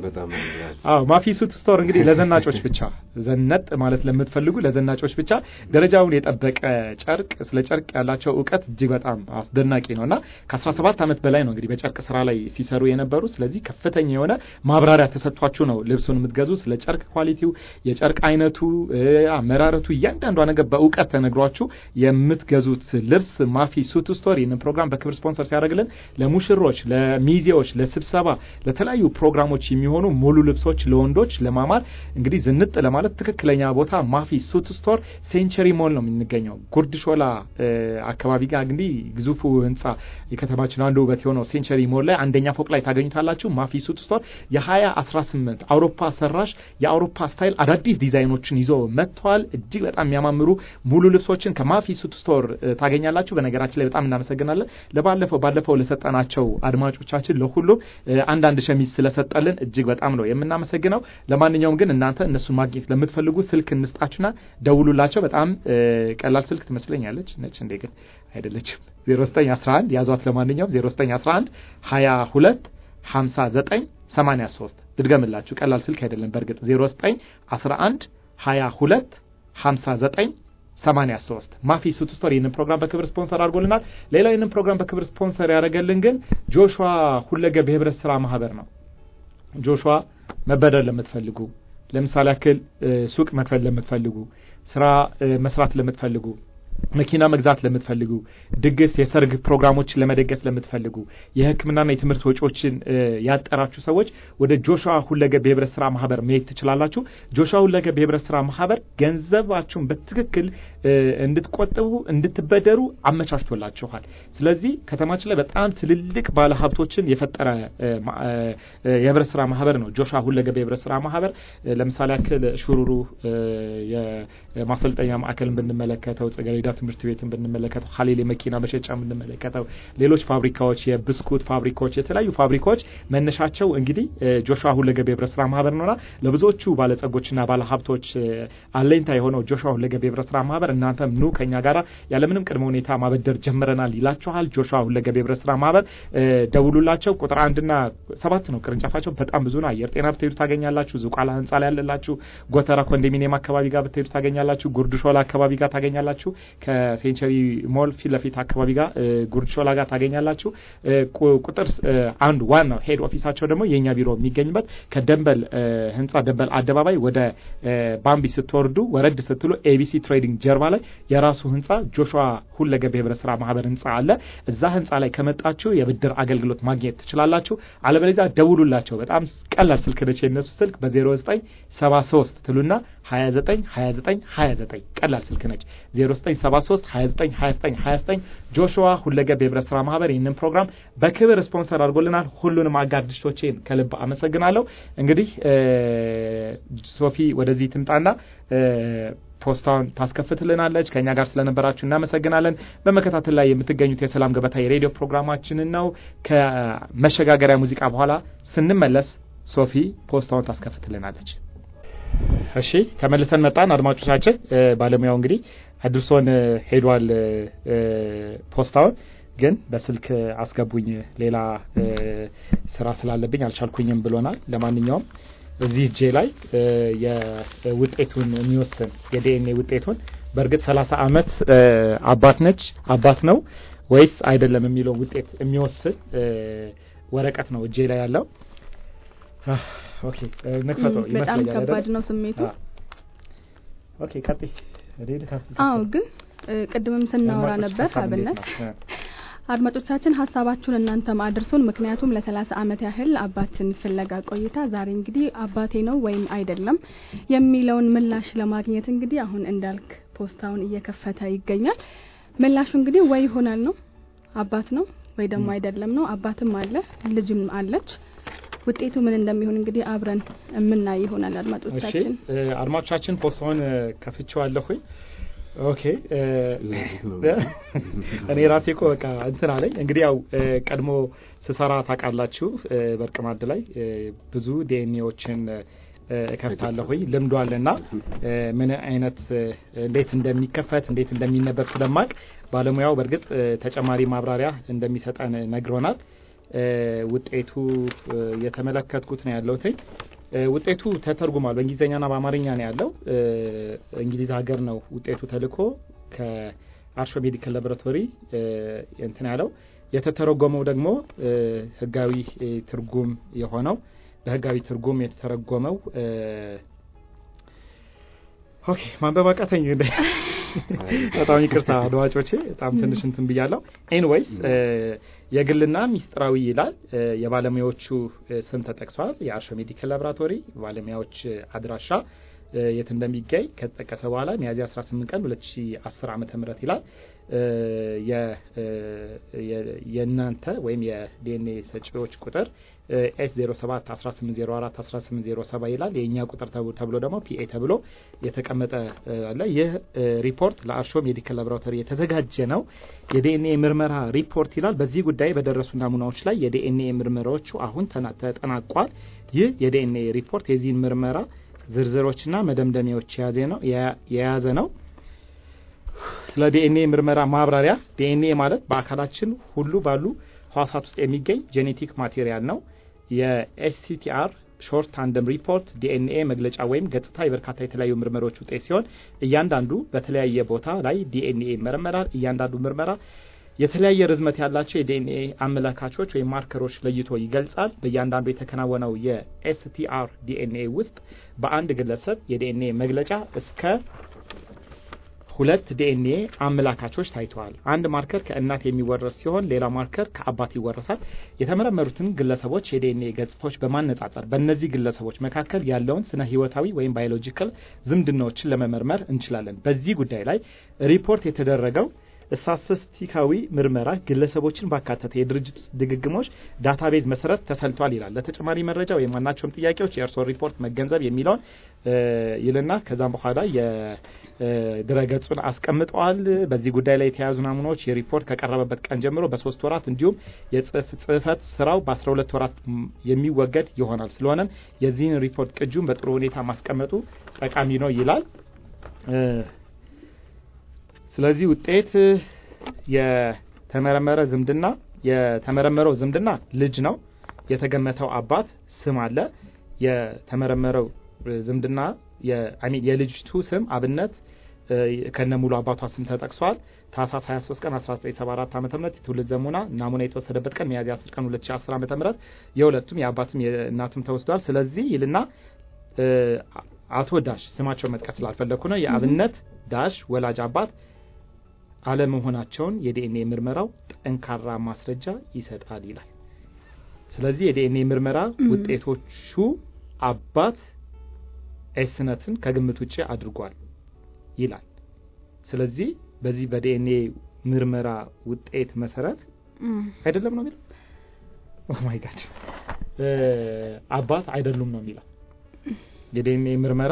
አዎ ማፊ ሱት ስቶር እንግዲህ ለዘናጮች ብቻ ዘነጥ ማለት ለምትፈልጉ ለዘናጮች ብቻ ደረጃውን የጠበቀ ጨርቅ ስለ ጨርቅ ያላቸው እውቀት እጅግ በጣም አስደናቂ ነው እና ከአስራ ሰባት ዓመት በላይ ነው እንግዲህ በጨርቅ ስራ ላይ ሲሰሩ የነበሩ ስለዚህ ከፍተኛ የሆነ ማብራሪያ ተሰጥቷችሁ ነው ልብሱን የምትገዙ ስለ ጨርቅ ኳሊቲው የጨርቅ አይነቱ አመራረቱ እያንዳንዷ ነገር በእውቀት ተነግሯችሁ የምትገዙት ልብስ ማፊ ሱት ስቶር ይህንን ፕሮግራም በክብር ስፖንሰር ሲያደርግልን ለሙሽሮች፣ ለሚዜዎች፣ ለስብሰባ፣ ለተለያዩ ፕሮግራሞች የሚሆኑ ሙሉ ልብሶች ለወንዶች ለማማር እንግዲህ ዝንጥ ለማለት ትክክለኛ ቦታ ማፊ ሱት ስቶር ሴንቸሪ ሞል ነው የምንገኘው። ጉርድ ሾላ አካባቢ ጋር እንግዲህ ግዙፉ ህንጻ የከተማችን አንዱ ውበት የሆነው ሴንቸሪ ሞል ላይ አንደኛ ፎቅ ላይ ታገኙታላችሁ። ማፊ ሱት ስቶር የሀያ አስራ ስምንት አውሮፓ ሰራሽ የአውሮፓ ስታይል አዳዲስ ዲዛይኖችን ይዞ መጥተዋል። እጅግ በጣም የሚያማምሩ ሙሉ ልብሶችን ከማፊ ሱት ስቶር ታገኛላችሁ። በነገራችን ላይ በጣም እናመሰግናለን። ለባለፈው ባለፈው ለሰጠናቸው አድማጮቻችን ለሁሉም አንዳንድ ሸሚዝ ስለሰጠልን እጅግ በጣም ነው የምናመሰግነው። ለማንኛውም ግን እናንተ እነሱን ማግኘት ለምትፈልጉ ስልክ እንስጣችሁና ደውሉላቸው። በጣም ቀላል ስልክ ትመስለኛለች። ነች እንዴ? ግን አይደለችም። 0911 ያዟት። ለማንኛውም 0911 22 59 83 ልድገምላችሁ። ቀላል ስልክ አይደለም። በእርግጥ 0911 22 59 83 ማፊ ሱት ስቶር ይህንን ፕሮግራም በክብር ስፖንሰር አድርጎልናል። ሌላው ይህንን ፕሮግራም በክብር ስፖንሰር ያደረገልን ግን ጆሹዋ ሁለገብ የህብረት ስራ ማህበር ነው። ጆሹዋ መበደር ለምትፈልጉ ለምሳሌ ያክል ሱቅ መክፈል ለምትፈልጉ፣ ስራ መስራት ለምትፈልጉ መኪና መግዛት ለምትፈልጉ፣ ድግስ፣ የሰርግ ፕሮግራሞችን ለመደገስ ለምትፈልጉ፣ የሕክምናና የትምህርት ወጪዎችን ያጠራችሁ ሰዎች ወደ ጆሹዋ ሁለገብ የህብረት ስራ ማህበር መሄድ ትችላላችሁ። ጆሹዋ ሁለገብ የህብረት ስራ ማህበር ገንዘባችሁን በትክክል እንድትቆጥቡ እንድትበደሩ አመቻችቶላችኋል። ስለዚህ ከተማችን ላይ በጣም ትልልቅ ባለ ሀብቶችን የፈጠረ የህብረት ስራ ማህበር ነው ጆሹዋ ሁለገብ የህብረት ስራ ማህበር። ለምሳሌ ያክል ሹሩሩ የማሰልጠኛ ማዕከልን ብንመለከተው ጽጌረዳ ትምህርት ቤትን ብንመለከተው ሀሌል የመኪና መሸጫ ብንመለከተው ሌሎች ፋብሪካዎች የብስኩት ፋብሪካዎች የተለያዩ ፋብሪካዎች መነሻቸው እንግዲህ ጆሹዋ ሁለገብ የህብረት ስራ ማህበር ነውና ለብዙዎቹ ባለጸጎችና ባለሀብቶች አለኝታ የሆነው ጆሹዋ ሁለገብ የህብረት ስራ ማህበር እናንተም ኑ ከኛ ጋር ያለምንም ቅድመ ሁኔታ ማበደር ጀምረናል ይላችኋል። ጆሹዋ ሁለገብ የህብረት ስራ ማህበር ደውሉላቸው። ቁጥር አንድና ሰባት ነው ቅርንጫፋቸው በጣም ብዙ ነው። አየር ጤና ብትሄዱ ታገኛላችሁ። ዝቋላ ህንጻ ላይ ያለላችሁ ጎተራ ኮንዶሚኒየም አካባቢ ጋር ብትሄዱ ታገኛላችሁ። ጉርድ ሾላ አካባቢ ጋር ታገኛላችሁ። ከሴንቸሪ ሞል ፊት ለፊት አካባቢ ጋር ጉርድ ሾላ ጋር ታገኛላችሁ። ቁጥር አንድ ዋናው ሄድ ኦፊሳቸው ደግሞ የእኛ ቢሮ የሚገኝበት ከደንበል ህንጻ ደንበል አደባባይ ወደ ባምቢ ስትወርዱ ወረድ ስትሉ ኤቢሲ ትሬዲንግ ጀርባ ላይ የራሱ ህንጻ ጆሹዋ ሁለገብ የህብረት ስራ ማህበር ህንጻ አለ። እዛ ህንጻ ላይ ከመጣችሁ የብድር አገልግሎት ማግኘት ትችላላችሁ። አለበለዚያ ደውሉላቸው። በጣም ቀላል ስልክ ነች የነሱ ስልክ በ0973 ትሉና 29 29 29 ቀላል ስልክ ነች 0973 29 29 29 ጆሹዋ ሁለገብ የህብረት ስራ ማህበር ይህንን ፕሮግራም በክብር ስፖንሰር አድርጎልናል። ሁሉንም አጋር ድርጅቶቼን ከልብ አመሰግናለሁ። እንግዲህ ሶፊ ወደዚህ ትምጣና ፖስታውን ታስከፍትልናለች። ከእኛ ጋር ስለነበራችሁ እናመሰግናለን። በመከታተል ላይ የምትገኙት የሰላም ገበታ የሬዲዮ ፕሮግራማችንን ነው። ከመሸጋገሪያ ሙዚቃ በኋላ ስንመለስ ሶፊ ፖስታውን ታስከፍትልናለች። እሺ ተመልሰን መጣን። አድማጮቻችን ባለሙያው እንግዲህ አድርሶን ሄዷል። ፖስታውን ግን በስልክ አስገቡኝ፣ ሌላ ስራ ስላለብኝ አልቻልኩኝም ብሎናል። ለማንኛውም እዚህ እጄ ላይ የውጤቱን የሚወስን የዲኤንኤ ውጤቱን በእርግጥ ሰላሳ አመት አባት ነች አባት ነው ወይስ አይደለም የሚለው ውጤት የሚወስን ወረቀት ነው እጄ ላይ ያለው። ኦኬ ንክፈተው በጣም ከባድ ነው ስሜቱ። ኦኬ ቀጥይ። አዎ ግን ቅድምም ስናወራ ነበር አብነት አድማጮቻችን ሀሳባችሁን እናንተም አድርሱን። ምክንያቱም ለሰላሳ አመት ያህል አባትን ፍለጋ ቆይታ ዛሬ እንግዲህ አባቴ ነው ወይም አይደለም የሚለውን ምላሽ ለማግኘት እንግዲህ አሁን እንዳልክ ፖስታውን እየከፈተ ይገኛል። ምላሹ እንግዲህ ወይ ይሆናል ነው አባት ነው ወይ ደግሞ አይደለም ነው። አባትም አለ ልጅም አለች። ውጤቱ ምን እንደሚሆን እንግዲህ አብረን የምናይ ይሆናል። አድማጮቻችን አድማጮቻችን ፖስታውን ከፍቼዋለሁኝ። ኦኬ እኔ ራሴ እኮ በቃ እንትን አለኝ። እንግዲህ ያው ቀድሞ ስሰራ ታውቃላችሁ፣ በርቅ ማድ ላይ ብዙ ዲኤንኤዎችን እከፍታለሁኝ ልምዱ አለና ምን አይነት እንዴት እንደሚከፈት እንዴት እንደሚነበብ ስለማቅ ባለሙያው በእርግጥ ተጨማሪ ማብራሪያ እንደሚሰጠን ነግሮናል። ውጤቱ የተመለከትኩት ነው ያለሁትኝ። ውጤቱ ተተርጉሟል። በእንግሊዝኛና በአማርኛ ነው ያለው። እንግሊዝ ሀገር ነው ውጤቱ ተልኮ ከአርሾ ሜዲካል ላቦራቶሪ እንትን ያለው የተተረጎመው ደግሞ ህጋዊ ትርጉም የሆነው በህጋዊ ትርጉም የተተረጎመው ኦኬ ማንበብ አቃተኝ። በጣም ይቅርታ አድማጮቼ፣ በጣም ትንሽ እንትን ብያለሁ። ኤንዌይስ የግልና ሚስጥራዊ ይላል። የባለሙያዎቹ ስም ተጠቅሷል። የአርሾ ሜዲካል ላቦራቶሪ ባለሙያዎች አድራሻ የት እንደሚገኝ ከተጠቀሰ በኋላ ሚያዝያ 18 ቀን 2010 ዓመተ ምህረት ይላል። የእናንተ ወይም የዲኤንኤ ሰጪዎች ቁጥር ኤስ 07 1804 1807 ይላል። የእኛ ቁጥር ተብሎ ደግሞ ፒኤ ተብሎ የተቀመጠ አለ። ይህ ሪፖርት ለአርሾ ሜዲካል ላቦራቶሪ የተዘጋጀ ነው። የዲኤንኤ ምርመራ ሪፖርት ይላል። በዚህ ጉዳይ በደረሱ ናሙናዎች ላይ የዲኤንኤ ምርመራዎቹ አሁን ተጠናቋል። ይህ የዲኤንኤ ሪፖርት የዚህን ምርመራ ዝርዝሮችና መደምደሚያዎች የያዘ ነው። ስለ ዲኤንኤ ምርመራ ማብራሪያ። ዲኤንኤ ማለት በአካላችን ሁሉ ባሉ ህዋሳት ውስጥ የሚገኝ ጄኔቲክ ማቴሪያል ነው። የኤስሲቲአር ሾርት ታንደም ሪፖርት ዲኤንኤ መግለጫ ወይም ገጽታ የበርካታ የተለያዩ ምርመሮች ውጤት ሲሆን እያንዳንዱ በተለያየ ቦታ ላይ ዲኤንኤ ይመረመራል። እያንዳንዱ ምርመራ የተለያየ ርዝመት ያላቸው የዲኤንኤ አመላካቾች ወይም ማርከሮች ለይቶ ይገልጻል። በእያንዳንዱ የተከናወነው የኤስቲአር ዲኤንኤ ውስጥ በአንድ ግለሰብ የዲኤንኤ መግለጫ እስከ ሁለት ዲኤንኤ አመላካቾች ታይተዋል። አንድ ማርከር ከእናት የሚወረስ ሲሆን ሌላ ማርከር ከአባት ይወረሳል። የተመረመሩትን ግለሰቦች የዲኤንኤ ገጽታዎች በማነጻጸር በእነዚህ ግለሰቦች መካከል ያለውን ስነ ህይወታዊ ወይም ባዮሎጂካል ዝምድናዎችን ለመመርመር እንችላለን። በዚህ ጉዳይ ላይ ሪፖርት የተደረገው ስታቲስቲካዊ ምርመራ ግለሰቦችን ባካተተ የድርጅት ድግግሞች ዳታቤዝ መሰረት ተሰልቷል ይላል። ለተጨማሪ መረጃ ወይም ማናቸውም ጥያቄዎች የእርስዎን ሪፖርት መገንዘብ የሚለውን ይልና ከዛም በኋላ የድረገጹን አስቀምጠዋል። በዚህ ጉዳይ ላይ የተያዙ ናሙናዎች የሪፖርት ከቀረበበት ቀን ጀምሮ በሶስት ወራት እንዲሁም የጽህፈት ስራው በአስራ ሁለት ወራት የሚወገድ ይሆናል። ስለሆነም የዚህን ሪፖርት ቅጁን በጥሩ ሁኔታ ማስቀመጡ ጠቃሚ ነው ይላል። ስለዚህ ውጤት የተመረመረ ዝምድና የተመረመረው ዝምድና ልጅ ነው። የተገመተው አባት ስም አለ። የተመረመረው ዝምድና የልጅቱ ስም አብነት ከነ ሙሉ አባቷ ስም ተጠቅሷል። ታህሳስ 23 ቀን 1974 ዓ.ም የትውልድ ዘሙና ናሙና የተወሰደበት ቀን ሚያዝያ 10 ቀን 2010 ዓ.ም የሁለቱም የአባትም የእናትም ተወስዷል። ስለዚህ ይልና አቶ ዳሽ ስማቸውን መጥቀስ ስላልፈለግኩ ነው የአብነት ዳሽ ወላጅ አባት አለመሆናቸውን የዲኤንኤ ምርመራው ጠንካራ ማስረጃ ይሰጣል ይላል። ስለዚህ የዲኤንኤ ምርመራ ውጤቶቹ አባት ኤስነትን ከግምት ውጭ አድርጓል ይላል። ስለዚህ በዚህ በዲኤንኤ ምርመራ ውጤት መሰረት አይደለም ነው የሚለው። ኦ ማይ ጋድ አባት አይደሉም ነው የሚለው የዲኤንኤ ምርመራ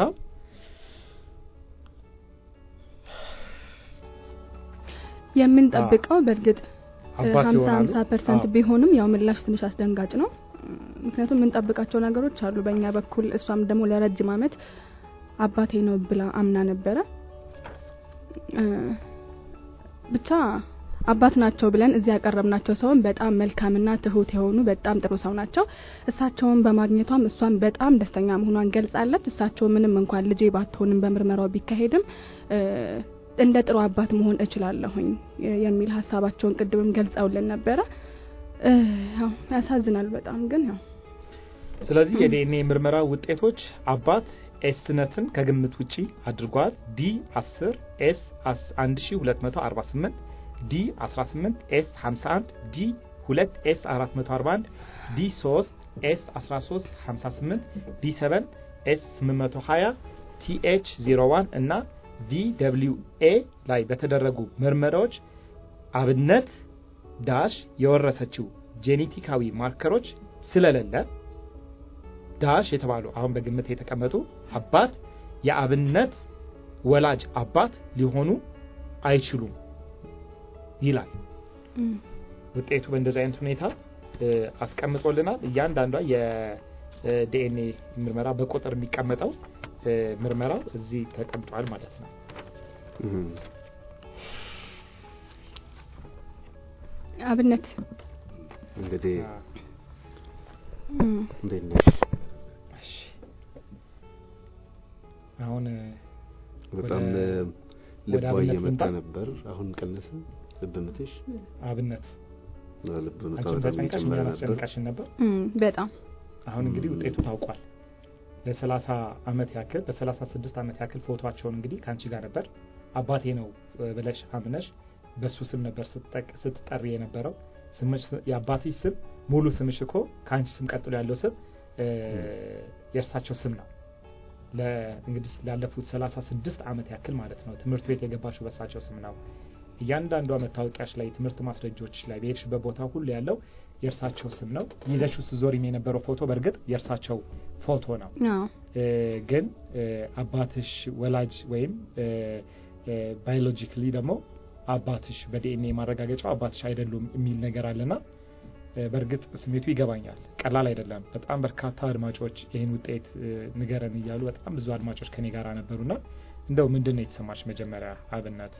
የምንጠብቀው በእርግጥ አባት ሀምሳ ይሆናሉ። ሀምሳ ፐርሰንት አዎ። ቢሆንም ያው ምላሽ ትንሽ አስደንጋጭ ነው። ምክንያቱም የምንጠብቃቸው ነገሮች አሉ በእኛ በኩል። እሷም ደግሞ ለረጅም ዓመት አባቴ ነው ብላ አምና ነበረ። እ ብቻ አባት ናቸው ብለን እዚህ ያቀረብናቸው ሰውን በጣም መልካምና ትሁት የሆኑ በጣም ጥሩ ሰው ናቸው። እሳቸውን በማግኘቷም እሷን በጣም ደስተኛ መሆኗን ገልጻለች። እሳቸው ምንም እንኳን ልጄ ባትሆንም በምርመራው ቢካሄድም እ እንደ ጥሩ አባት መሆን እችላለሁኝ የሚል ሀሳባቸውን ቅድምም ገልጸውልን ነበረ። እ ያው ያሳዝናል በጣም ግን ያው ስለዚህ የዲኤንኤ ምርመራ ውጤቶች አባት ኤስነትን ከግምት ውጪ አድርጓል። ዲ 10 ኤስ 1248 ዲ 18 ኤስ 51 ዲ 2 ኤስ 441 ዲ 3 ኤስ 13 58 ዲ 7 ኤስ 820 ቲኤች 01 እና ቪ ደብሊው ኤ ላይ በተደረጉ ምርመራዎች አብነት ዳሽ የወረሰችው ጄኔቲካዊ ማርከሮች ስለሌለ ዳሽ የተባሉ አሁን በግምት የተቀመጡ አባት የአብነት ወላጅ አባት ሊሆኑ አይችሉም ይላል ውጤቱ። በእንደዚህ አይነት ሁኔታ እ አስቀምጦልናል። እያንዳንዷ የዲኤንኤ ምርመራ በቁጥር የሚቀመጠው እ ምርመራው እዚህ ተቀምጧል ማለት ነው። አብነት እንግዲህ እም፣ እንዴት ነሽ? እሺ አሁን እ በጣም ወደ- ልቧ ወደ አብነት እየመጣ ልምጣ? ነበር። አሁን ቀነሰ ልብ ምትሽ? አብነት ልብ ምቷ አንቺን በጣም ተጨንቀሽ እየጨመረ እኛን ነበር። አስጨንቀሽን ነበር። እም፣ በጣም አሁን እንግዲህ ውጤቱ ታውቋል። ለሰላሳ አመት ያክል ለሰላሳ ስድስት አመት ያክል ፎቶቸውን እንግዲህ ከአንቺ ጋር ነበር አባቴ ነው እ ብለሽ አምነሽ በሱ ስም ነበር ስትጠቅ- ስትጠሪ የነበረው ስምሽ የአባትሽ ስም ሙሉ ስምሽ እኮ ከአንቺ ስም ቀጥሎ ያለው ስም እ የእርሳቸው ስም ነው። ለ- እንግዲህ ላለፉት ሰላሳ ስድስት አመት ያክል ማለት ነው ትምህርት ቤት የገባሽው በእርሳቸው ስም ነው። እያንዳንዷ መታወቂያሽ ላይ ትምህርት ማስረጃዎች ላይ በሄድሽበት ቦታ ሁሉ ያለው የእርሳቸው ስም ነው። ይዘሽው ስትዞሪም የነበረው ፎቶ በእርግጥ የእርሳቸው ፎቶ ነው። አዎ እ ግን እ አባትሽ ወላጅ ወይም ባዮሎጂካሊ ደግሞ አባትሽ በዲኤንኤ ማረጋገጫው አባትሽ አይደሉም የሚል ነገር አለና እ በእርግጥ ስሜቱ ይገባኛል። ቀላል አይደለም። በጣም በርካታ አድማጮች ይህን ውጤት እ ንገረን እያሉ በጣም ብዙ አድማጮች ከኔ ጋር ነበሩና እንደው ምንድን ነው የተሰማሽ መጀመሪያ አብነት?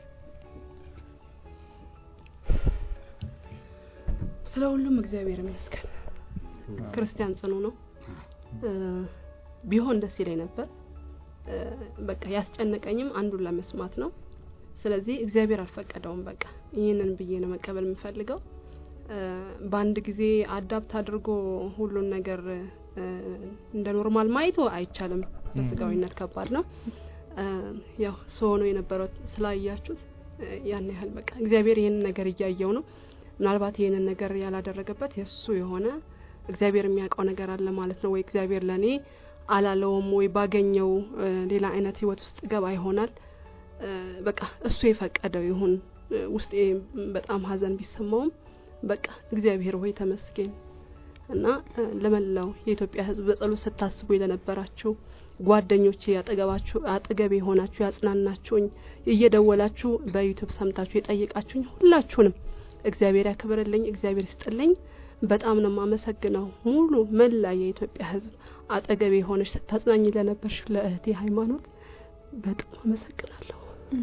ስለ ሁሉም እግዚአብሔር ይመስገን። ክርስቲያን ጽኑ ነው። ቢሆን ደስ ይለኝ ነበር። በቃ ያስጨነቀኝም አንዱን ለመስማት ነው። ስለዚህ እግዚአብሔር አልፈቀደውም። በቃ ይህንን ብዬ ነው መቀበል የምፈልገው። በአንድ ጊዜ አዳፕት አድርጎ ሁሉን ነገር እንደ ኖርማል ማየቱ አይቻልም። በስጋዊነት ከባድ ነው። ያው ሰው ነው የነበረው ስላያችሁት ያን ያህል በቃ እግዚአብሔር ይህንን ነገር እያየው ነው። ምናልባት ይህንን ነገር ያላደረገበት የእሱ የሆነ እግዚአብሔር የሚያውቀው ነገር አለ ማለት ነው። ወይ እግዚአብሔር ለእኔ አላለውም ወይ ባገኘው ሌላ አይነት ህይወት ውስጥ ገባ ይሆናል። በቃ እሱ የፈቀደው ይሁን። ውስጤ በጣም ሀዘን ቢሰማውም በቃ እግዚአብሔር ሆይ ተመስገን እና ለመላው የኢትዮጵያ ሕዝብ በጸሎት ስታስቡ ለነበራችሁ ጓደኞቼ ያጠገባችሁ አጠገቤ የሆናችሁ ያጽናናችሁኝ፣ እየደወላችሁ በዩቲዩብ ሰምታችሁ የጠየቃችሁኝ ሁላችሁንም እግዚአብሔር ያክብርልኝ፣ እግዚአብሔር ይስጥልኝ። በጣም ነው የማመሰግነው። ሙሉ መላ የኢትዮጵያ ሕዝብ አጠገቤ የሆነች ስታጽናኝ ለነበርሽ ለእህቴ ሃይማኖት በጣም አመሰግናለሁ።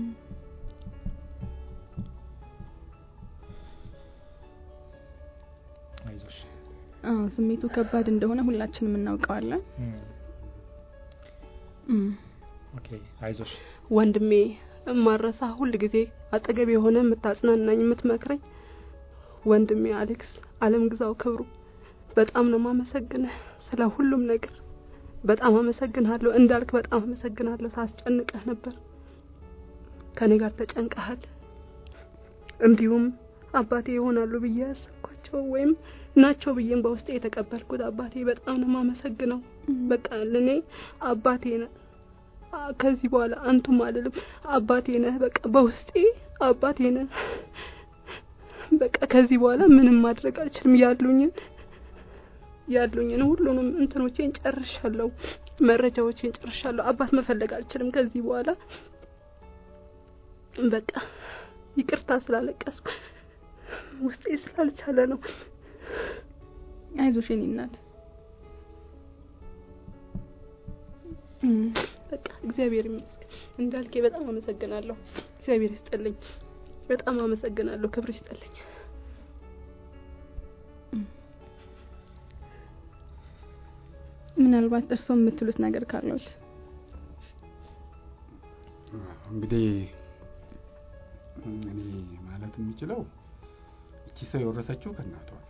አይዞሽ። አዎ ስሜቱ ከባድ እንደሆነ ሁላችንም እናውቀዋለን። ኦኬ አይዞሽ። ወንድሜ እማረሳ ሁል ጊዜ አጠገቤ የሆነ የምታጽናናኝ የምትመክረኝ ወንድሜ አሌክስ አለም ግዛው ክብሩ በጣም ነው ማመሰግንህ ስለ ሁሉም ነገር በጣም አመሰግናለሁ። እንዳልክ በጣም አመሰግናለሁ። ሳስጨንቀህ ነበር፣ ከኔ ጋር ተጨንቀሃል። እንዲሁም አባቴ ይሆናሉ ብዬ ያሰብኳቸው ወይም ናቸው ብዬም በውስጤ የተቀበልኩት አባቴ በጣም ነው ማመሰግነው። በቃ ለኔ አባቴ ነህ። ከዚህ በኋላ አንቱም አልልም። አባቴ ነህ። በቃ በውስጤ አባቴ ነህ። በቃ ከዚህ በኋላ ምንም ማድረግ አልችልም። ያሉኝን ያሉኝን ሁሉንም እንትኖቼን ጨርሻለሁ። መረጃዎቼን ጨርሻለሁ። አባት መፈለግ አልችልም ከዚህ በኋላ በቃ ይቅርታ ስላለቀስኩ ውስጤ ስላልቻለ ነው። አይዞሽ የኔ እናት። በቃ እግዚአብሔር ይመስገን። እንዳልኬ በጣም አመሰግናለሁ። እግዚአብሔር ይስጥልኝ። በጣም አመሰግናለሁ። ክብር ይስጥልኝ። ምናልባት እርስዎ የምትሉት ነገር ካለዎት? እንግዲህ እኔ ማለት የምችለው እቺ ሰው የወረሰችው ከእናቷ ነው።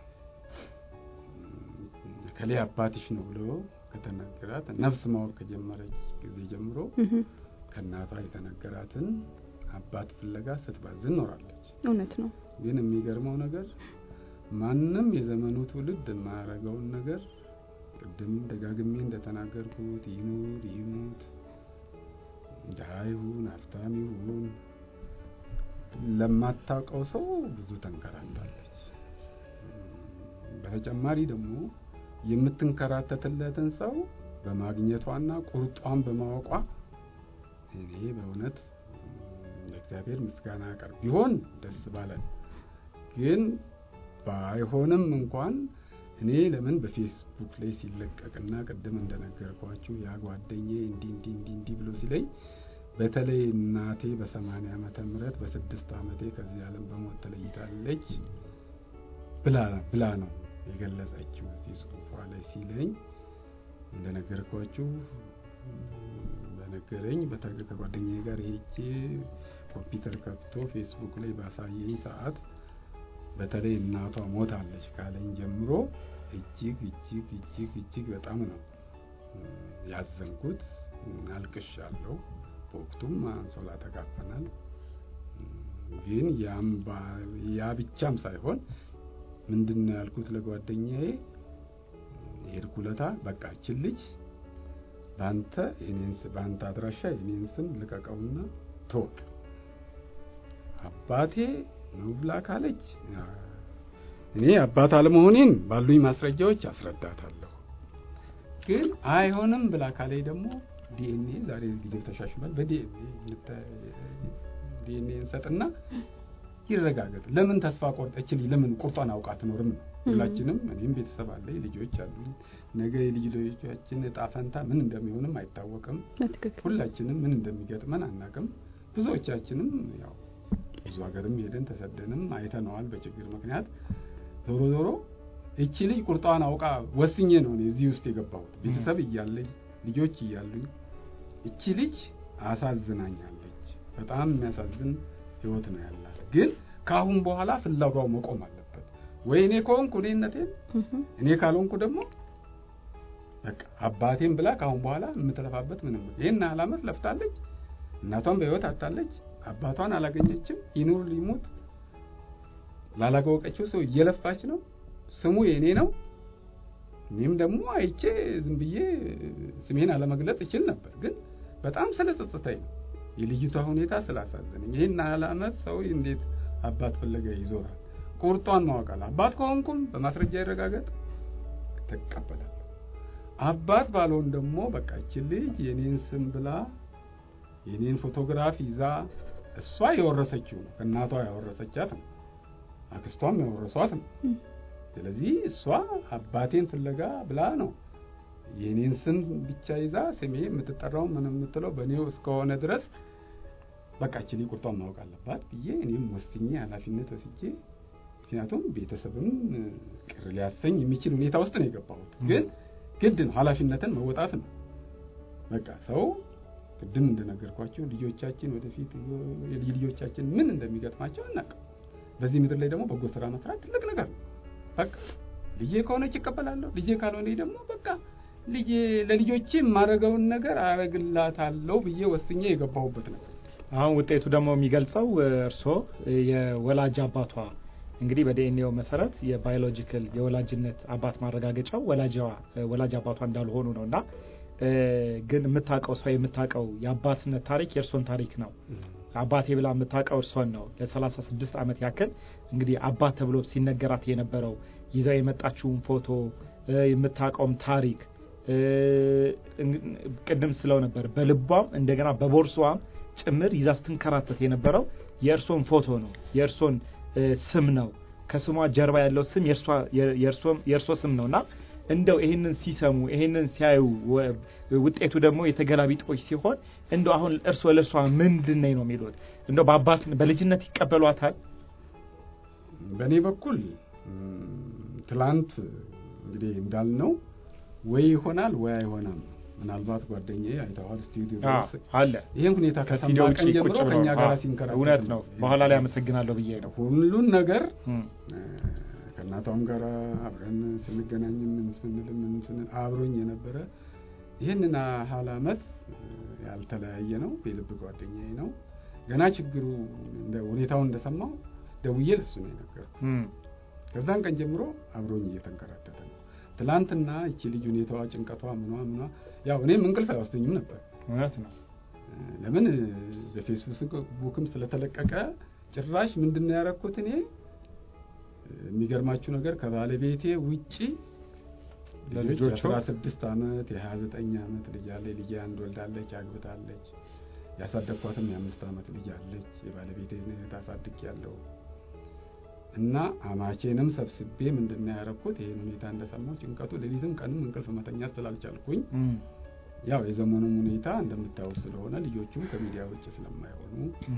ከሌ አባትሽ ነው ብሎ ከተነገራት ነፍስ ማወቅ ከጀመረች ጊዜ ጀምሮ ከእናቷ የተነገራትን አባት ፍለጋ ስትባዝን ኖራለች። እውነት ነው። ግን የሚገርመው ነገር ማንም የዘመኑ ትውልድ የማያደርገውን ነገር ቅድም ደጋግሜ እንደተናገርኩት ይኑር ይሙት ድሀ ይሁን ሀብታም ይሁን ለማታውቀው ሰው ብዙ ተንከራታለች። በተጨማሪ ደግሞ የምትንከራተትለትን ሰው በማግኘቷና ቁርጧን በማወቋ እኔ በእውነት ለእግዚአብሔር ምስጋና ያቀርብ ቢሆን ደስ ባለን። ግን ባይሆንም እንኳን እኔ ለምን በፌስቡክ ላይ ሲለቀቅና ቅድም እንደነገርኳችሁ ያ ጓደኛዬ እንዲህ እንዲህ እንዲህ እንዲህ ብሎ ሲለኝ በተለይ እናቴ በሰማንያ ዓመተ ምህረት በስድስት ዓመቴ ከዚህ ዓለም በሞት ተለይታለች ብላ ብላ ነው የገለጸችው እዚህ ጽሑፏ ላይ ሲለኝ እንደነገርኳችሁ በነገረኝ በተገ ከጓደኛዬ ጋር ሄጄ ኮምፒውተር ከፍቶ ፌስቡክ ላይ ባሳየኝ ሰዓት በተለይ እናቷ ሞታለች ካለኝ ጀምሮ እጅግ እጅግ እጅግ እጅግ በጣም ነው ያዘንኩት። አልቅሻለሁ። በወቅቱም አንሶላ ተጋፈናል። ግን ያም ያ ብቻም ሳይሆን ምንድን ነው ያልኩት ለጓደኛዬ የሄድኩ ለታ በቃ እችን ልጅ በአንተ በአንተ አድራሻ የኔን ስም ልቀቀውና ተወቅ አባቴ ነው ብላ ካለች እኔ አባት አለመሆኔን ባሉኝ ማስረጃዎች አስረዳታለሁ። ግን አይሆንም ብላ ካለኝ ደግሞ ዲኤንኤ ዛሬ ጊዜው ተሻሽሏል። በዲኤንኤ እንሰጥና ይረጋገጥ። ለምን ተስፋ ቆርጠችል? ለምን ቁርጧን አውቃ አትኖርም ነው። ሁላችንም እኔም ቤተሰብ አለኝ፣ ልጆች አሉኝ። ነገ የልጅ ልጆቻችን እጣ ፈንታ ምን እንደሚሆንም አይታወቅም። ሁላችንም ምን እንደሚገጥመን አናቅም። ብዙዎቻችንም ያው ብዙ ሀገርም ሄደን ተሰደንም አይተነዋል በችግር ምክንያት። ዞሮ ዞሮ እቺ ልጅ ቁርጧን አውቃ ወስኜ ነው እኔ እዚህ ውስጥ የገባሁት። ቤተሰብ እያለኝ ልጆች እያሉኝ እቺ ልጅ አሳዝናኛለች። በጣም የሚያሳዝን ህይወት ነው ያላት። ግን ከአሁን በኋላ ፍለጋው መቆም አለበት። ወይ እኔ ከሆንኩ እኔነቴን፣ እኔ ካልሆንኩ ደግሞ በቃ አባቴን ብላ ከአሁን በኋላ የምትለፋበት ምንም ይህን ያህል ዓመት ለፍታለች። እናቷን በህይወት አጣለች። አባቷን አላገኘችም። ይኑር ሊሙት ላላወቀችው ሰው እየለፋች ነው። ስሙ የእኔ ነው። እኔም ደግሞ አይቼ ዝም ብዬ ስሜን አለመግለጽ እችል ነበር፣ ግን በጣም ስለጸጸተኝ ነው የልጅቷ ሁኔታ ስላሳዘነኝ። ይህን ያህል ዓመት ሰው እንዴት አባት ፍለጋ ይዞራል? ቁርጧን ማወቃል። አባት ከሆንኩም በማስረጃ ይረጋገጥ ተቀበላለሁ። አባት ባልሆን ደግሞ በቃ ይቺ ልጅ የኔን ስም ብላ የኔን ፎቶግራፍ ይዛ እሷ የወረሰችው ነው፣ ከእናቷ ያወረሰቻት ነው፣ አክስቷም ያወረሷት ነው። ስለዚህ እሷ አባቴን ፍለጋ ብላ ነው የኔን ስም ብቻ ይዛ ስሜ የምትጠራው ምን የምትለው በእኔው እስከሆነ ድረስ በቃ እቺ ልጅ ቁርጧን ማወቅ አለባት ብዬ እኔም ወስኜ ኃላፊነት ወስጄ ምክንያቱም ቤተሰብም ቅር ሊያሰኝ የሚችል ሁኔታ ውስጥ ነው የገባሁት። ግን ግድ ነው ኃላፊነትን መወጣት ነው። በቃ ሰው ቅድም እንደነገርኳቸው ልጆቻችን ወደፊት የልጅ ልጆቻችን ምን እንደሚገጥማቸው አናውቅም። በዚህ ምድር ላይ ደግሞ በጎ ስራ መስራት ትልቅ ነገር ነው። በቃ ልጄ ከሆነች ይቀበላለሁ፣ ልጄ ካልሆነ ደግሞ በቃ ልጄ ለልጆቼ የማደርገውን ነገር አረግላታለሁ ብዬ ወስኜ የገባሁበት ነገር አሁን ውጤቱ ደግሞ የሚገልጸው እርስዎ የወላጅ አባቷ እንግዲህ በዲኤንኤው መሰረት የባዮሎጂካል የወላጅነት አባት ማረጋገጫው ወላጅዋ ወላጅ አባቷ እንዳልሆኑ ነው እና ግን የምታውቀው ሰው የምታውቀው የአባትነት ታሪክ የእርሶን ታሪክ ነው። አባቴ ብላ የምታውቀው እርሶን ነው። ለሰላሳ ስድስት ዓመት ያክል እንግዲህ አባት ተብሎ ሲነገራት የነበረው ይዘው የመጣችውን ፎቶ የምታውቀውም ታሪክ ቅድም ስለው ነበር። በልቧም እንደገና በቦርሷም ጭምር ይዛ ስትንከራተት የነበረው የእርሶን ፎቶ ነው፣ የእርሶን ስም ነው። ከስሟ ጀርባ ያለው ስም የእርሶ ስም ነው እና እንደው ይሄንን ሲሰሙ ይሄንን ሲያዩ ውጤቱ ደግሞ የተገላቢጦች ሲሆን እንደው አሁን እርሶ ለእርሷ ምንድን ነኝ ነው የሚሉት? እንደው በአባት በልጅነት ይቀበሏታል? በእኔ በኩል ትላንት እንግዲህ እንዳልነው ወይ ይሆናል ወይ አይሆናም። ምናልባት ጓደኛዬ አይተዋል ስቱዲዮ ድረስ አለ ይህን ሁኔታ ከሰማ ቀን ጀምሮ ከእኛ ጋር ሲንከራተት እውነት ነው። በኋላ ላይ አመሰግናለሁ ብዬ ነው ሁሉን ነገር ከእናቷም ጋር አብረን ስንገናኝ ምን ስንል ምን ስንል አብሮኝ የነበረ ይህንን ያህል ዓመት ያልተለያየ ነው። የልብ ጓደኛዬ ነው። ገና ችግሩ እንደ ሁኔታውን እንደሰማው ደውዬ ለሱ ነው የነገርኩት። ከዛን ቀን ጀምሮ አብሮኝ እየተንከራተተ ነው። ትላንትና እቺ ልጅ ሁኔታዋ፣ ጭንቀቷ፣ ምኗ ምኗ ያው እኔም እንቅልፍ አይወስደኝም ነበር። እውነት ነው። ለምን በፌስቡክም ስለተለቀቀ ጭራሽ ምንድን ነው ያደረኩት እኔ የሚገርማችሁ ነገር ከባለቤቴ ውጪ ልጆች አስራ ስድስት አመት የሀያ ዘጠኝ አመት ልጅ አለ። ልጅ አንድ ወልዳለች፣ አግብታለች። ያሳደግኳትም የአምስት አመት ልጅ አለች። የባለቤቴ ታሳድግ ያለው እና አማቼንም ሰብስቤ ምንድን ነው ያደረኩት ይህን ሁኔታ እንደሰማሁ ጭንቀቱ ሌሊትም ቀንም እንቅልፍ መተኛት ስላልቻልኩኝ ያው የዘመኑም ሁኔታ እንደምታዩት ስለሆነ ልጆቹም ከሚዲያ ውጭ ስለማይሆኑ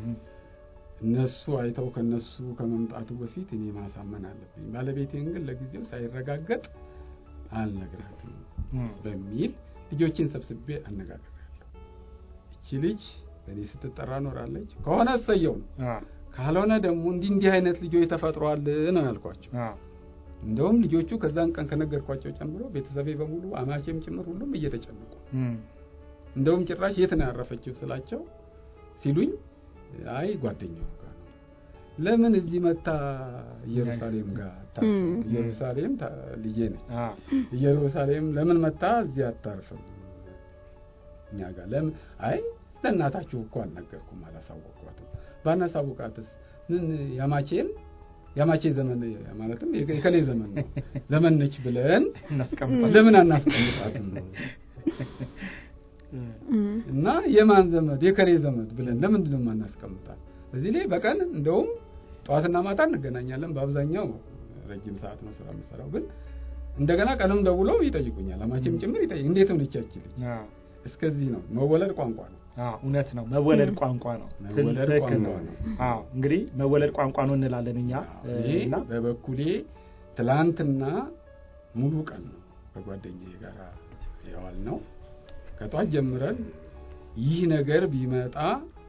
እነሱ አይተው ከነሱ ከመምጣቱ በፊት እኔ ማሳመን አለብኝ። ባለቤቴን ግን ለጊዜው ሳይረጋገጥ አልነግራትም በሚል ልጆችን ሰብስቤ አነጋግሬያለሁ። እቺ ልጅ በእኔ ስትጠራ ኖራለች። ከሆነ እሰየው ነው፣ ካልሆነ ደግሞ እንዲህ እንዲህ አይነት ልጆች ተፈጥሯል ነው ያልኳቸው። እንደውም ልጆቹ ከዛን ቀን ከነገርኳቸው ጨምሮ ቤተሰቤ በሙሉ አማቼም ጭምር ሁሉም እየተጨነቁ እንደውም ጭራሽ የት ነው ያረፈችው ስላቸው ሲሉኝ አይ ጓደኛው ጋር ነው። ለምን እዚህ መታ ኢየሩሳሌም ጋር ኢየሩሳሌም ልጄ ነች። ኢየሩሳሌም ለምን መታ እዚህ አታርፍም እኛ ጋር ለምን? አይ ለእናታችሁ እኮ አልነገርኩም፣ አላሳወቅኳትም። ባናሳውቃትስ ምን ያማቼን ያማቼ ዘመን ማለትም የከሌ ዘመን ነው ዘመን ነች ብለን ለምን አናስቀምጣትም ነው እና የማን ዘመድ የከሌ ዘመድ ብለን ለምንድን ነው የማናስቀምጣት? እዚህ ላይ በቀን እንደውም ጠዋትና ማታ እንገናኛለን። በአብዛኛው ረጅም ሰዓት ነው ስራ የምሰራው፣ ግን እንደገና ቀንም ደውለው ይጠይቁኛል። አማቼም ጭምር ይጠይቅ እንዴት ሆነች ያቺ ልጅ? እስከዚህ ነው መወለድ ቋንቋ ነው። እውነት ነው። መወለድ ቋንቋ ነው። መወለድ ትልቅ ቋንቋ ነው። ነው። አዎ እንግዲህ መወለድ ቋንቋ ነው እንላለን እኛ እኔ እና በበኩሌ ትላንትና ሙሉ ቀን ነው ከጓደኛዬ ጋር የዋል ነው። ከጧት ጀምረን ይህ ነገር ቢመጣ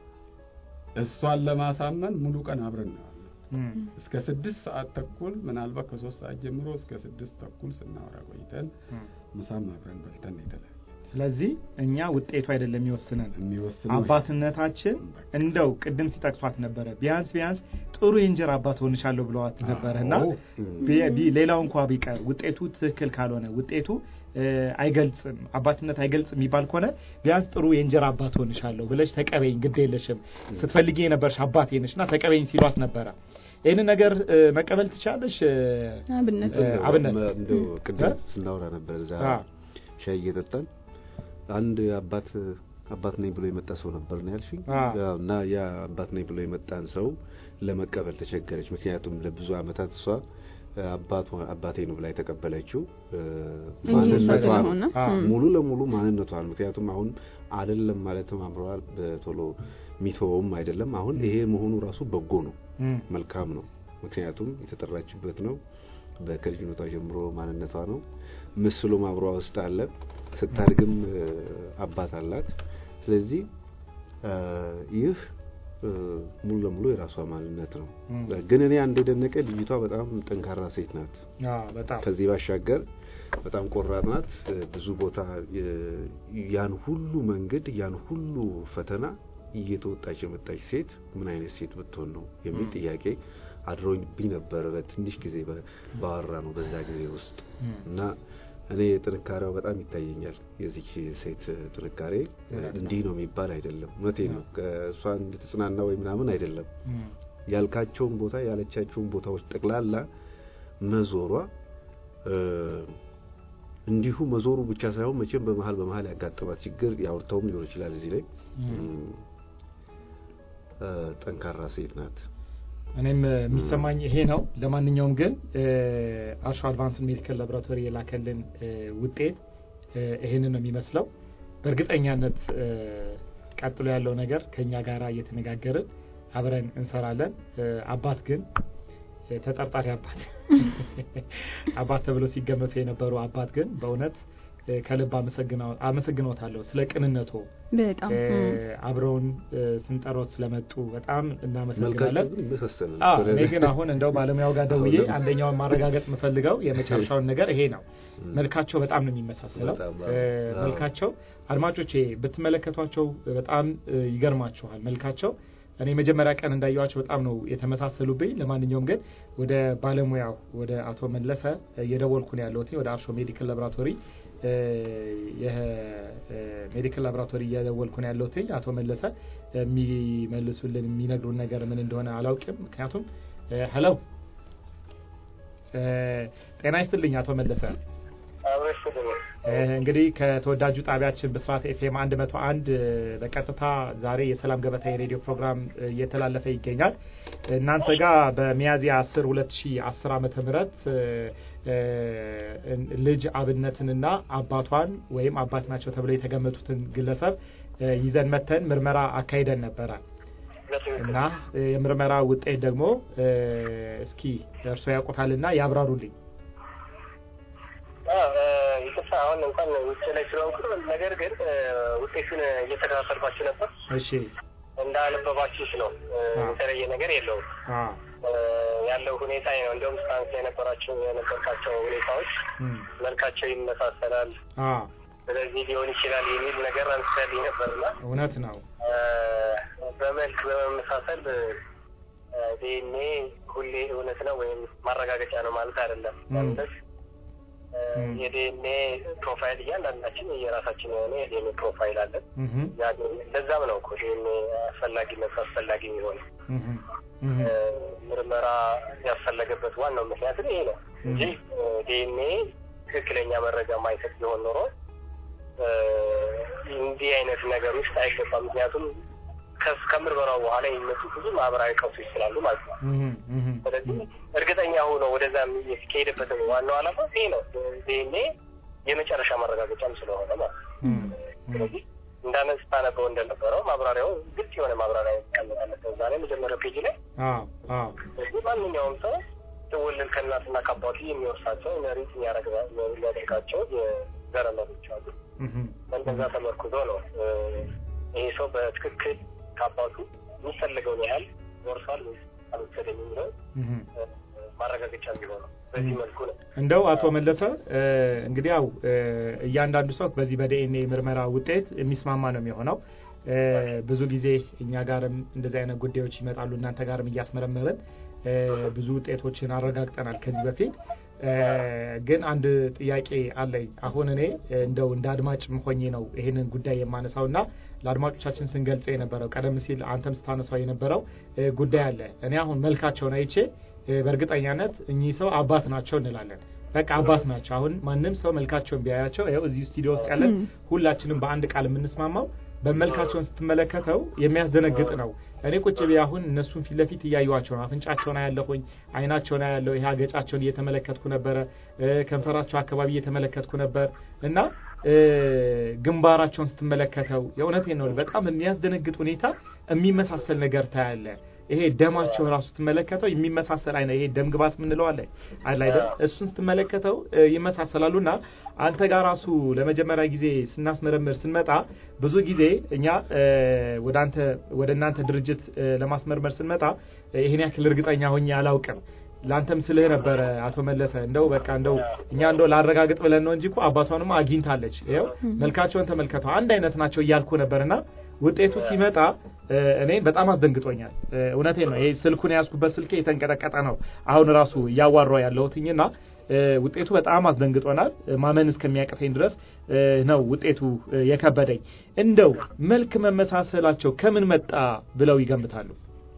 እሷን ለማሳመን ሙሉ ቀን አብረን ነው ያልነው። እም፣ እስከ ስድስት ሰዓት ተኩል ምናልባት ከሶስት ሰዓት ጀምሮ እስከ ስድስት ተኩል ስናወራ ቆይተን እም። ምሳም አብረን በልተን ነው የተለያየ። ስለዚህ እኛ ውጤቱ አይደለም የሚወስነን የሚወስነው አባትነታችን እንደው ቅድም ሲጠቅሷት ነበረ ቢያንስ ቢያንስ ጥሩ የእንጀራ አባት ሆንሻለሁ ብለዋት ነበረ እና አዎ። ቢ- ቢ- ሌላው እንኳ ቢቀር ውጤቱ ትክክል ካልሆነ ውጤቱ እ፣ አይገልጽም አባትነት አይገልጽም የሚባል ከሆነ ቢያንስ ጥሩ የእንጀራ አባት ሆንሻለሁ ብለሽ ተቀበይኝ፣ ግድ የለሽም ስትፈልጊ የነበርሽ አባቴ ነሽ እና ተቀበይኝ ሲሏት ነበረ። ይህንን ነገር እ፣ መቀበል ትቻለሽ? እ፣ አብነት እ፣ አብነት እንደው ቅድም እ? ስናወራ ነበር እዛ አ፣ ሻይ እየጠጣን አንድ አባት አባት ነኝ ብሎ የመጣ ሰው ነበር ነው ያልሽኝ። አ። ያው እና ያ አባት ነኝ ብሎ የመጣን ሰው ለመቀበል ተቸገረች። ምክንያቱም ለብዙ ዓመታት እሷ እ፣ አባቷ አባቴ ነው ብላ የተቀበለችው እ፣ እንጂ ማንነቷ እሷ ነው። ስለሆነ፣ አ፣ እም። ሙሉ ለሙሉ ማንነቷ ነው። ምክንያቱም አሁን አይደለም ማለትም አምረዋል በቶሎ ሚተወውም አይደለም። አሁን ይሄ መሆኑ ራሱ በጎ ነው፣ እም፣ መልካም ነው። ምክንያቱም የተጠራችበት ነው። በከልጅነቷ ጀምሮ ማንነቷ ነው። ምስሉም አብሯ ውስጥ አለ። ስታድግም እ፣ አባት አላት። ስለዚህ እ፣ ይህ እ፣ ሙሉ ለሙሉ የራሷ ማንነት ነው። እም። ግን እኔ አንድ የደነቀ ልጅቷ በጣም ጠንካራ ሴት ናት። አ፣ በጣም ከዚህ ባሻገር በጣም ቆራጥ ናት። እ፣ ብዙ ቦታ እ፣ ያን ሁሉ መንገድ ያን ሁሉ ፈተና እየተወጣች የመጣች ሴት ምን አይነት ሴት ብትሆን ነው የሚል ም። ጥያቄ አድሮብኝ ነበር። በትንሽ ጊዜ በ- ባወራ ነው በዛ ጊዜ ውስጥ እም፣ እና እኔ ጥንካሬዋ በጣም ይታየኛል። የዚች ሴት ጥንካሬ እ፣ እውነት ነው። እንዲህ ነው የሚባል አይደለም። እውነቴ ነው። ከእሷ እንድትጽናና ወይ ምናምን አይደለም እም፣ ያልካቸውን ቦታ ያለቻቸውን ቦታዎች ጠቅላላ መዞሯ እ፣ እንዲሁ መዞሩ ብቻ ሳይሆን መቼም በመሀል በመሀል ያጋጠማት ችግር ያውርተውም ሊሆን ይችላል። እዚህ ላይ እም። እም፣ እ፣ ጠንካራ ሴት ናት። እኔም እ፣ የሚሰማኝ ይሄ ነው። ለማንኛውም ግን እ፣ አርሾ አድቫንስድ ሜዲካል ላቦራቶሪ የላከልን እ፣ ውጤት እ፣ ይሄንን ነው የሚመስለው። በእርግጠኛነት እ፣ ቀጥሎ ያለው ነገር ከኛ ጋር እየተነጋገርን አብረን እንሰራለን። እ፣ አባት ግን እ፣ ተጠርጣሪ አባት አባት ተብሎ ሲገመቱ የነበሩ አባት ግን በእውነት እ፣ ከልብ አመሰግነው- አመሰግኖታለሁ ስለ ቅንነቶ በጣም እ፣ እም። አብረውን እ፣ ስንጠሮት ስለመጡ በጣም መልካቸው እናመሰግናለን። ግን ይመሳሰላል። አዎ እኔ ግን አሁን እንደው ባለሙያው ጋር ደውዬ አሁን አንደኛውን ማረጋገጥ የምፈልገው የመጨረሻውን ነገር ይሄ ነው። እም፣ መልካቸው በጣም ነው የሚመሳሰለው። በጣም እ፣ አዎ። መልካቸው አድማጮቼ ብትመለከቷቸው በጣም እ፣ ይገርማችኋል መልካቸው። እኔ መጀመሪያ ቀን እንዳየዋቸው በጣም ነው የተመሳሰሉብኝ። ለማንኛውም ግን ወደ ባለሙያው ወደ አቶ መለሰ እየደወልኩ ነው ያለሁት ወደ አርሾ ሜዲካል ላቦራቶሪ እ፣ የሜዲካል ላቦራቶሪ እየደወልኩ ነው ያለሁት። አቶ መለሰ የሚመልሱልን የሚነግሩን ነገር ምን እንደሆነ አላውቅም። ምክንያቱም ሄሎ ጤና ይስጥልኝ አቶ መለሰ። እ፣ እንግዲህ ከተወዳጁ ጣቢያችን ብስራት ኤፍኤም 101 እ፣ በቀጥታ ዛሬ የሰላም ገበታ የሬዲዮ ፕሮግራም እ፣ እየተላለፈ ይገኛል። እናንተ ጋር በሚያዝያ 10 2010 ዓመተ ምህረት እ፣ እ፣ ልጅ አብነትንና አባቷን ወይም አባት ናቸው ተብለው የተገመቱትን ግለሰብ እ፣ ይዘን መተን ምርመራ አካሂደን ነበረ እና እ፣ የምርመራ ውጤት ደግሞ እ፣ እስኪ እርስዎ ያውቁታልና ያብራሩልኝ። ይቅርታ አሁን እንኳን ውጭ ላይ ስለሆንኩ ነው። ነገር ግን እ፣ ውጤቱን እየተከታተልኳችሁ ነበር። እሺ እንዳነበባችሁት ነው። እ፣ አዎ። የተለየ ነገር የለውም። አ እ፣ ያለው ሁኔታ ይሄ ነው። እንዲሁም ስታንስ የነበራቸው የነበርካቸው ሁኔታዎች እም፣ መልካቸው ይመሳሰላል፣ አ ስለዚህ ሊሆን ይችላል የሚል ነገር አንስተልኝ ነበርና እውነት ነው። እ፣ በመልክ በመመሳሰል ዲኤንኤ ሁሌ እውነት ነው ወይም ማረጋገጫ ነው ማለት አይደለም። ም። ማለት እ፣ ም። የዲኤንኤ ፕሮፋይል እያንዳንዳችን የራሳችን የሆነ የዲኤንኤ ፕሮፋይል አለን። እህ ያ ለዛም ነው እኮ ዲኤንኤ አስፈላጊነቱ አስፈላጊ የሚሆነው። እህ እህ እ፣ ምርመራ ያስፈለገበት ዋናው ምክንያት ይሄ ነው እንጂ ዲኤንኤ ትክክለኛ መረጃ ማይሰጥ ቢሆን ኖሮ እ፣ እንዲህ አይነት ነገር ውስጥ አይገባም። ምክንያቱም ከስ ከምርመራው በኋላ የሚመጡ ብዙ ማህበራዊ ቀውሶች ስላሉ ማለት ነው። እህ እህ ስለዚህ እርግጠኛ ሆኖ ወደዛ የሚካሄድበት ዋናው ዓላማ ይሄ ነው። ዲኤንኤ የመጨረሻ ማረጋገጫም ስለሆነ ማለት ነው። እህ ስለዚህ እንዳነስ ታነበው እንደነበረው ማብራሪያው ግልጽ የሆነ ማብራሪያ ይቀመጣለት እዛ ላይ መጀመሪያው ፔጅ ላይ። አዎ አዎ ስለዚህ ማንኛውም ሰው ትውልድ ከእናትና ከአባቱ የሚወርሳቸው መሬት የሚያደርጋቸው የዘረመሎች አሉ። በእንደዛ ተመርኩዞ ነው ይሄ ሰው በትክክል ከአባቱ የሚፈልገውን ያህል ወርሷል ወይስ አልወሰደም የሚለው ማረጋገጫ የሚሆነው በዚህ መልኩ ነው። እንደው አቶ መለሰ እንግዲህ ያው እያንዳንዱ ሰው በዚህ በዲኤንኤ ምርመራ ውጤት የሚስማማ ነው የሚሆነው። ብዙ ጊዜ እኛ ጋርም እንደዚህ አይነት ጉዳዮች ይመጣሉ። እናንተ ጋርም እያስመረመርን ብዙ ውጤቶችን አረጋግጠናል ከዚህ በፊት። ግን አንድ ጥያቄ አለኝ። አሁን እኔ እንደው እንደ አድማጭ ሆኜ ነው ይሄንን ጉዳይ የማነሳው እና ለአድማጮቻችን ስንገልጸው የነበረው ቀደም ሲል አንተም ስታነሳው የነበረው ጉዳይ አለ። እኔ አሁን መልካቸውን አይቼ በእርግጠኛነት እኚህ ሰው አባት ናቸው እንላለን። በቃ አባት ናቸው። አሁን ማንም ሰው መልካቸውን ቢያያቸው ይኸው እዚህ ስቱዲዮ ውስጥ ያለን ሁላችንም በአንድ ቃል የምንስማማው በመልካቸውን ስትመለከተው የሚያስደነግጥ ነው። እኔ ቁጭ ብዬ አሁን እነሱን ፊት ለፊት እያዩዋቸው ነው። አፍንጫቸውን አያለሁኝ፣ አይናቸውን አያለሁ፣ ይሄ አገጫቸውን እየተመለከትኩ ነበረ፣ ከንፈራቸው አካባቢ እየተመለከትኩ ነበር እና ግንባራቸውን ስትመለከተው የእውነቴን ነው በጣም የሚያስደነግጥ ሁኔታ የሚመሳሰል ነገር ታያለ። ይሄ ደማቸው ራሱ ስትመለከተው የሚመሳሰል አይነ ይሄ ደም ግባት የምንለው አለ አለ አይደል? እሱን ስትመለከተው ይመሳሰላሉና አንተ ጋር ራሱ ለመጀመሪያ ጊዜ ስናስመረምር ስንመጣ ብዙ ጊዜ እኛ ወደ አንተ ወደ እናንተ ድርጅት ለማስመርመር ስንመጣ ይሄን ያክል እርግጠኛ ሆኜ አላውቅም። ለአንተም ስልህ ነበረ አቶ መለሰ እንደው በቃ እንደው እኛ እንደው ላረጋግጥ ብለን ነው እንጂ እኮ አባቷንም አግኝታለች። ይኸው መልካቸውን ተመልከተው አንድ አይነት ናቸው እያልኩ ነበርና ውጤቱ ሲመጣ እኔን በጣም አስደንግጦኛል። እውነቴን ነው። ይሄ ስልኩን የያዝኩበት ስልኬ የተንቀጠቀጠ ነው። አሁን ራሱ እያዋራው ያለሁትኝና ውጤቱ በጣም አስደንግጦናል። ማመን እስከሚያቅተኝ ድረስ ነው ውጤቱ የከበደኝ። እንደው መልክ መመሳሰላቸው ከምን መጣ ብለው ይገምታሉ?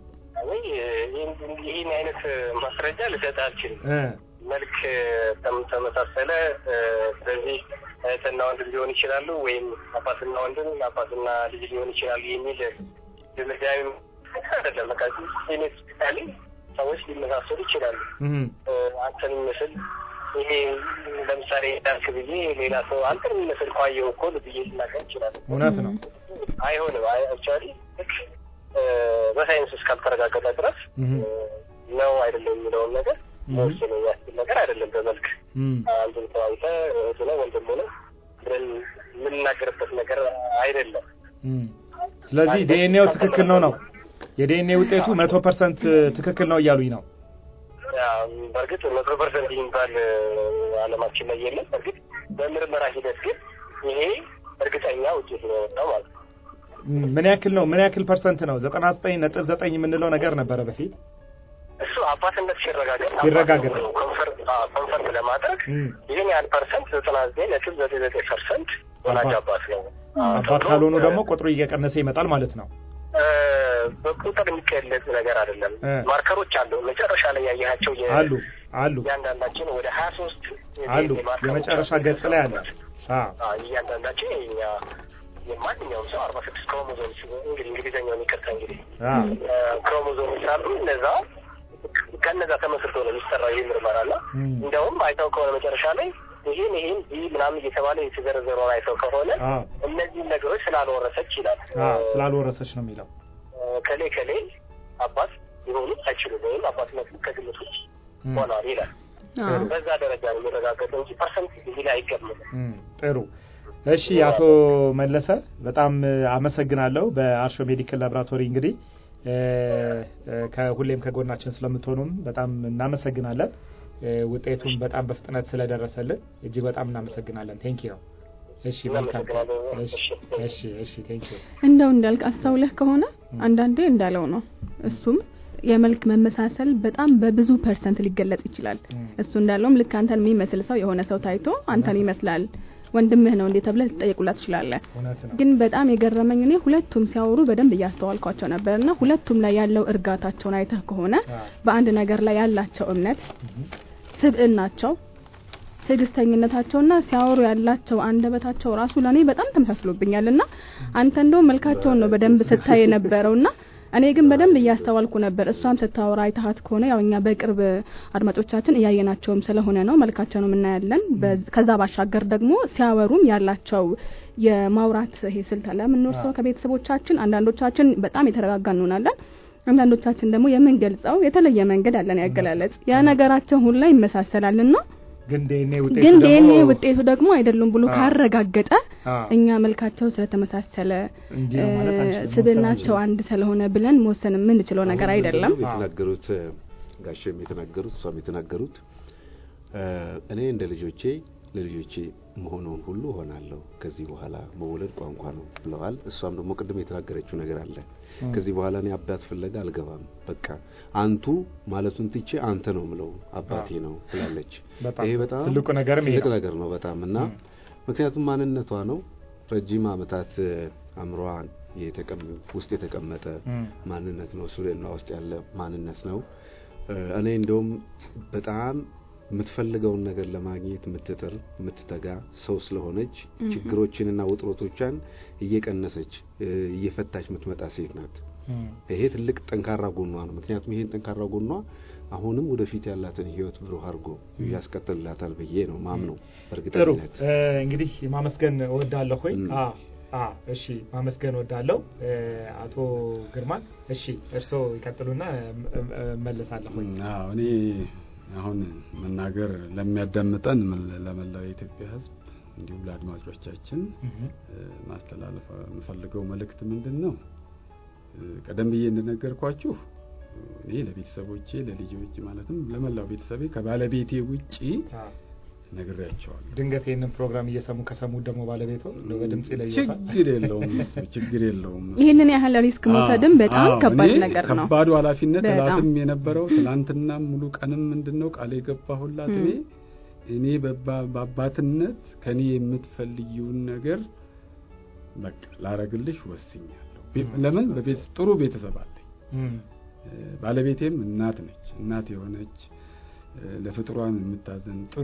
ይህን አይነት ማስረጃ ልሰጥ አልችልም። መልክ ተመሳሰለ፣ ስለዚህ እህትና ወንድም ሊሆን ይችላሉ፣ ወይም አባትና ወንድም አባትና ልጅ ሊሆን ይችላሉ የሚል ድምዳሜ አይደለም። በቃ ጄኔቲካሊ ሰዎች ሊመሳሰሉ ይችላሉ። አንተን የሚመስል ይሄ ለምሳሌ ዳርክ ብዬ ሌላ ሰው አንተን የሚመስል ኳየው እኮ ብዬ ልናገር ይችላል። እውነት ነው። አይሆንም። አክቹዋሊ በሳይንስ እስካልተረጋገጠ ድረስ ነው አይደለም የሚለውን ነገር መወሰን የሚያስችል ነገር አይደለም። በመልክ አንዱን ተዋይተ እህቱ ነው ወንድም ሆነ ብለን የምንናገርበት ነገር አይደለም። ስለዚህ ዲኤንኤው ትክክል ነው ነው የዲኤንኤ ውጤቱ መቶ ፐርሰንት ትክክል ነው እያሉኝ ነው። በእርግጥ መቶ ፐርሰንት የሚባል አለማችን ላይ የለም። በእርግጥ በምርመራ ሂደት ግን ይሄ እርግጠኛ ውጤት ነው የወጣው ማለት ነው። ምን ያክል ነው? ምን ያክል ፐርሰንት ነው? ዘጠና ዘጠኝ ነጥብ ዘጠኝ የምንለው ነገር ነበረ በፊት እሱ አባትነት ሲረጋገጥ ሲረጋገጥ ኮንፈርም ለማድረግ ይህን ያህል ፐርሰንት ዘጠና ዘጠኝ ነጥብ ዘጠኝ ዘጠኝ ፐርሰንት ወላጅ አባት ነው። አባት ካልሆኑ ደግሞ ቁጥሩ እየቀነሰ ይመጣል ማለት ነው። በቁጥር የሚገለጽ ነገር አይደለም። ማርከሮች አሉ። መጨረሻ ላይ ያየሃቸው አሉ አሉ እያንዳንዳችን ወደ ሀያ ሶስት አሉ የመጨረሻ ገጽ ላይ አለ። እያንዳንዳችን የኛ የማንኛውም ሰው አርባ ስድስት ክሮሞዞምስ እንግዲህ እንግሊዝኛውን ይቅርታ እንግዲህ ክሮሞዞምስ አሉ እነዛ ከነዛ ተመስርቶ ነው የሚሰራው ይህ ምርመራ እና እንደውም አይተው ከሆነ መጨረሻ ላይ ይህን ይህን ይህ ምናምን እየተባለ የተዘረዘረውን አይተው ከሆነ እነዚህን ነገሮች ስላልወረሰች ይላል። ስላልወረሰች ነው የሚለው ከሌ ከሌ አባት ሊሆኑ አይችሉም ወይም አባትነቱ ከግምት ውጭ ሆኗል ይላል። በዛ ደረጃ ነው የሚረጋገጠው እንጂ ፐርሰንት እዚህ ላይ አይገምትም። ጥሩ። እሺ፣ አቶ መለሰ በጣም አመሰግናለሁ። በአርሾ ሜዲካል ላቦራቶሪ እንግዲህ ከሁሌም ከጎናችን ስለምትሆኑም በጣም እናመሰግናለን። ውጤቱም በጣም በፍጥነት ስለደረሰልን እጅግ በጣም እናመሰግናለን። ቴንክ ዩ። እሺ መልካም። እሺ እሺ፣ ቴንክ ዩ። እንደው እንዳልክ አስተውለህ ከሆነ አንዳንዴ እንዳለው ነው እሱም የመልክ መመሳሰል በጣም በብዙ ፐርሰንት ሊገለጽ ይችላል። እሱ እንዳለውም ልክ አንተን የሚመስል ሰው የሆነ ሰው ታይቶ አንተን ይመስላል ወንድምህ ነው እንዴ ተብለህ ልትጠየቁላት ትችላለህ። ግን በጣም የገረመኝ እኔ ሁለቱም ሲያወሩ በደንብ እያስተዋልኳቸው ነበርና ሁለቱም ላይ ያለው እርጋታቸውን አይተህ ከሆነ በአንድ ነገር ላይ ያላቸው እምነት፣ ስብዕናቸው፣ ትዕግስተኝነታቸውና ሲያወሩ ያላቸው አንደበታቸው ራሱ ለእኔ በጣም ተመሳስሎብኛልና አንተ እንደው መልካቸውን ነው በደንብ ስታይ የነበረውና እኔ ግን በደንብ እያስተዋልኩ ነበር። እሷም ስታወራ አይተሃት ከሆነ ያው እኛ በቅርብ አድማጮቻችን እያየናቸውም ስለሆነ ነው መልካቸውንም እናያለን። ከዛ ባሻገር ደግሞ ሲያወሩም ያላቸው የማውራት ይሄ ስልት አለ የምንወርሰው ከቤተሰቦቻችን አንዳንዶቻችን በጣም የተረጋጋ እንሆናለን። አንዳንዶቻችን ደግሞ የምንገልጸው የተለየ መንገድ አለን ያገላለጽ ያ ነገራቸው ሁላ ይመሳሰላልና ግን ዲኤንኤ ውጤቱ ግን ደግሞ ዲኤንኤ ውጤቱ ደግሞ አይደሉም ብሎ አዎ። ካረጋገጠ አዎ። እኛ መልካቸው ስለተመሳሰለ እንዲህ ነው ማለት እ፣ አንችልም፣ ስብዕናቸው መወሰን አንድ ስለሆነ ብለን መወሰን የምንችለው ነገር አሁን አይደለም። ምንድነው የተናገሩት ጋሼም የተናገሩት እሷም የተናገሩት እ፣ እኔ እንደ ልጆቼ ለልጆቼ መሆኑን ሁሉ እሆናለሁ ከዚህ በኋላ መወለድ ቋንቋ ነው ብለዋል። እሷም ደግሞ ቅድም የተናገረችው ነገር አለ። ም። ከዚህ በኋላ እኔ አባት ፍለጋ አልገባም፣ በቃ አንቱ ማለቱን ትቼ አንተ ነው ምለው አባቴ ነው ብላለች። በጣም ይሄ በጣም ትልቁ ነገርም ይሄ ትልቅ ነው። ነገር ነው በጣም እና ም። ምክንያቱም ማንነቷ ነው ረጅም ዓመታት አእምሯን የተቀም ውስጥ የተቀመጠ ም። ማንነት ነው። ስብዕና ውስጥ ያለ ማንነት ነው። እ፣ እኔ እንደውም በጣም የምትፈልገውን ነገር ለማግኘት የምትጥር የምትተጋ ሰው ስለሆነች ችግሮችንና ውጥረቶቿን እየቀነሰች እ፣ እየፈታች የምትመጣ ሴት ናት። ም። ይሄ ትልቅ ጠንካራ ጎኗ ነው። ምክንያቱም ይሄን ጠንካራ ጎኗ አሁንም ወደፊት ያላትን ህይወት ብሩህ አድርጎ ያስቀጥልላታል ብዬ ነው ማምነው ጥሩ በእርግጠኝነት። እ፣ እንግዲህ ማመስገን እወዳለሁ ሆይ ም። አ አ እሺ ማመስገን እወዳለሁ እ፣ አቶ ግርማን እሺ እርስዎ ይቀጥሉና እም- እም- እመለሳለሁ ሆይ አዎ እኔ አሁን መናገር ለሚያዳምጠን ምን- ለመላው የኢትዮጵያ ሕዝብ እንዲሁም ለአድማጮቻችን እህ፣ እ፣ ማስተላለፍ የምፈልገው መልእክት ምንድን ነው? እ፣ ቀደም ብዬ እንደነገርኳችሁ እኔ ለቤተሰቦቼ ለልጆች ማለትም ለመላው ቤተሰቤ ከባለቤቴ ውጪ አ፣ ነግሬያቸዋለሁ። ድንገት ይህንን ፕሮግራም እየሰሙ ከሰሙ ደግሞ ባለቤቶ እንደው በድምጽ ይለየታል ችግር የለውም እሱ ችግር የለውም እሱ። ይህንን ያህል ሪስክ መውሰድም አዎ፣ በጣም አዎ፣ ከባድ እኔ ነገር ነው። ከባዱ ኃላፊነት በጣም። እላትም የነበረው ትናንትናም ሙሉ ቀንም ምንድነው ቃል የገባሁላት እኔ እኔ በባ- በአባትነት ከኔ የምትፈልጊውን ነገር በቃ ላረግልሽ ወስኛለሁ። ቤ- ለምን በቤት ጥሩ ቤተሰብ አለኝ። እም፣ እ፣ ባለቤቴም እናት ነች። እናት የሆነች እ፣ ለፍጥሯን የምታዘን ጥሩ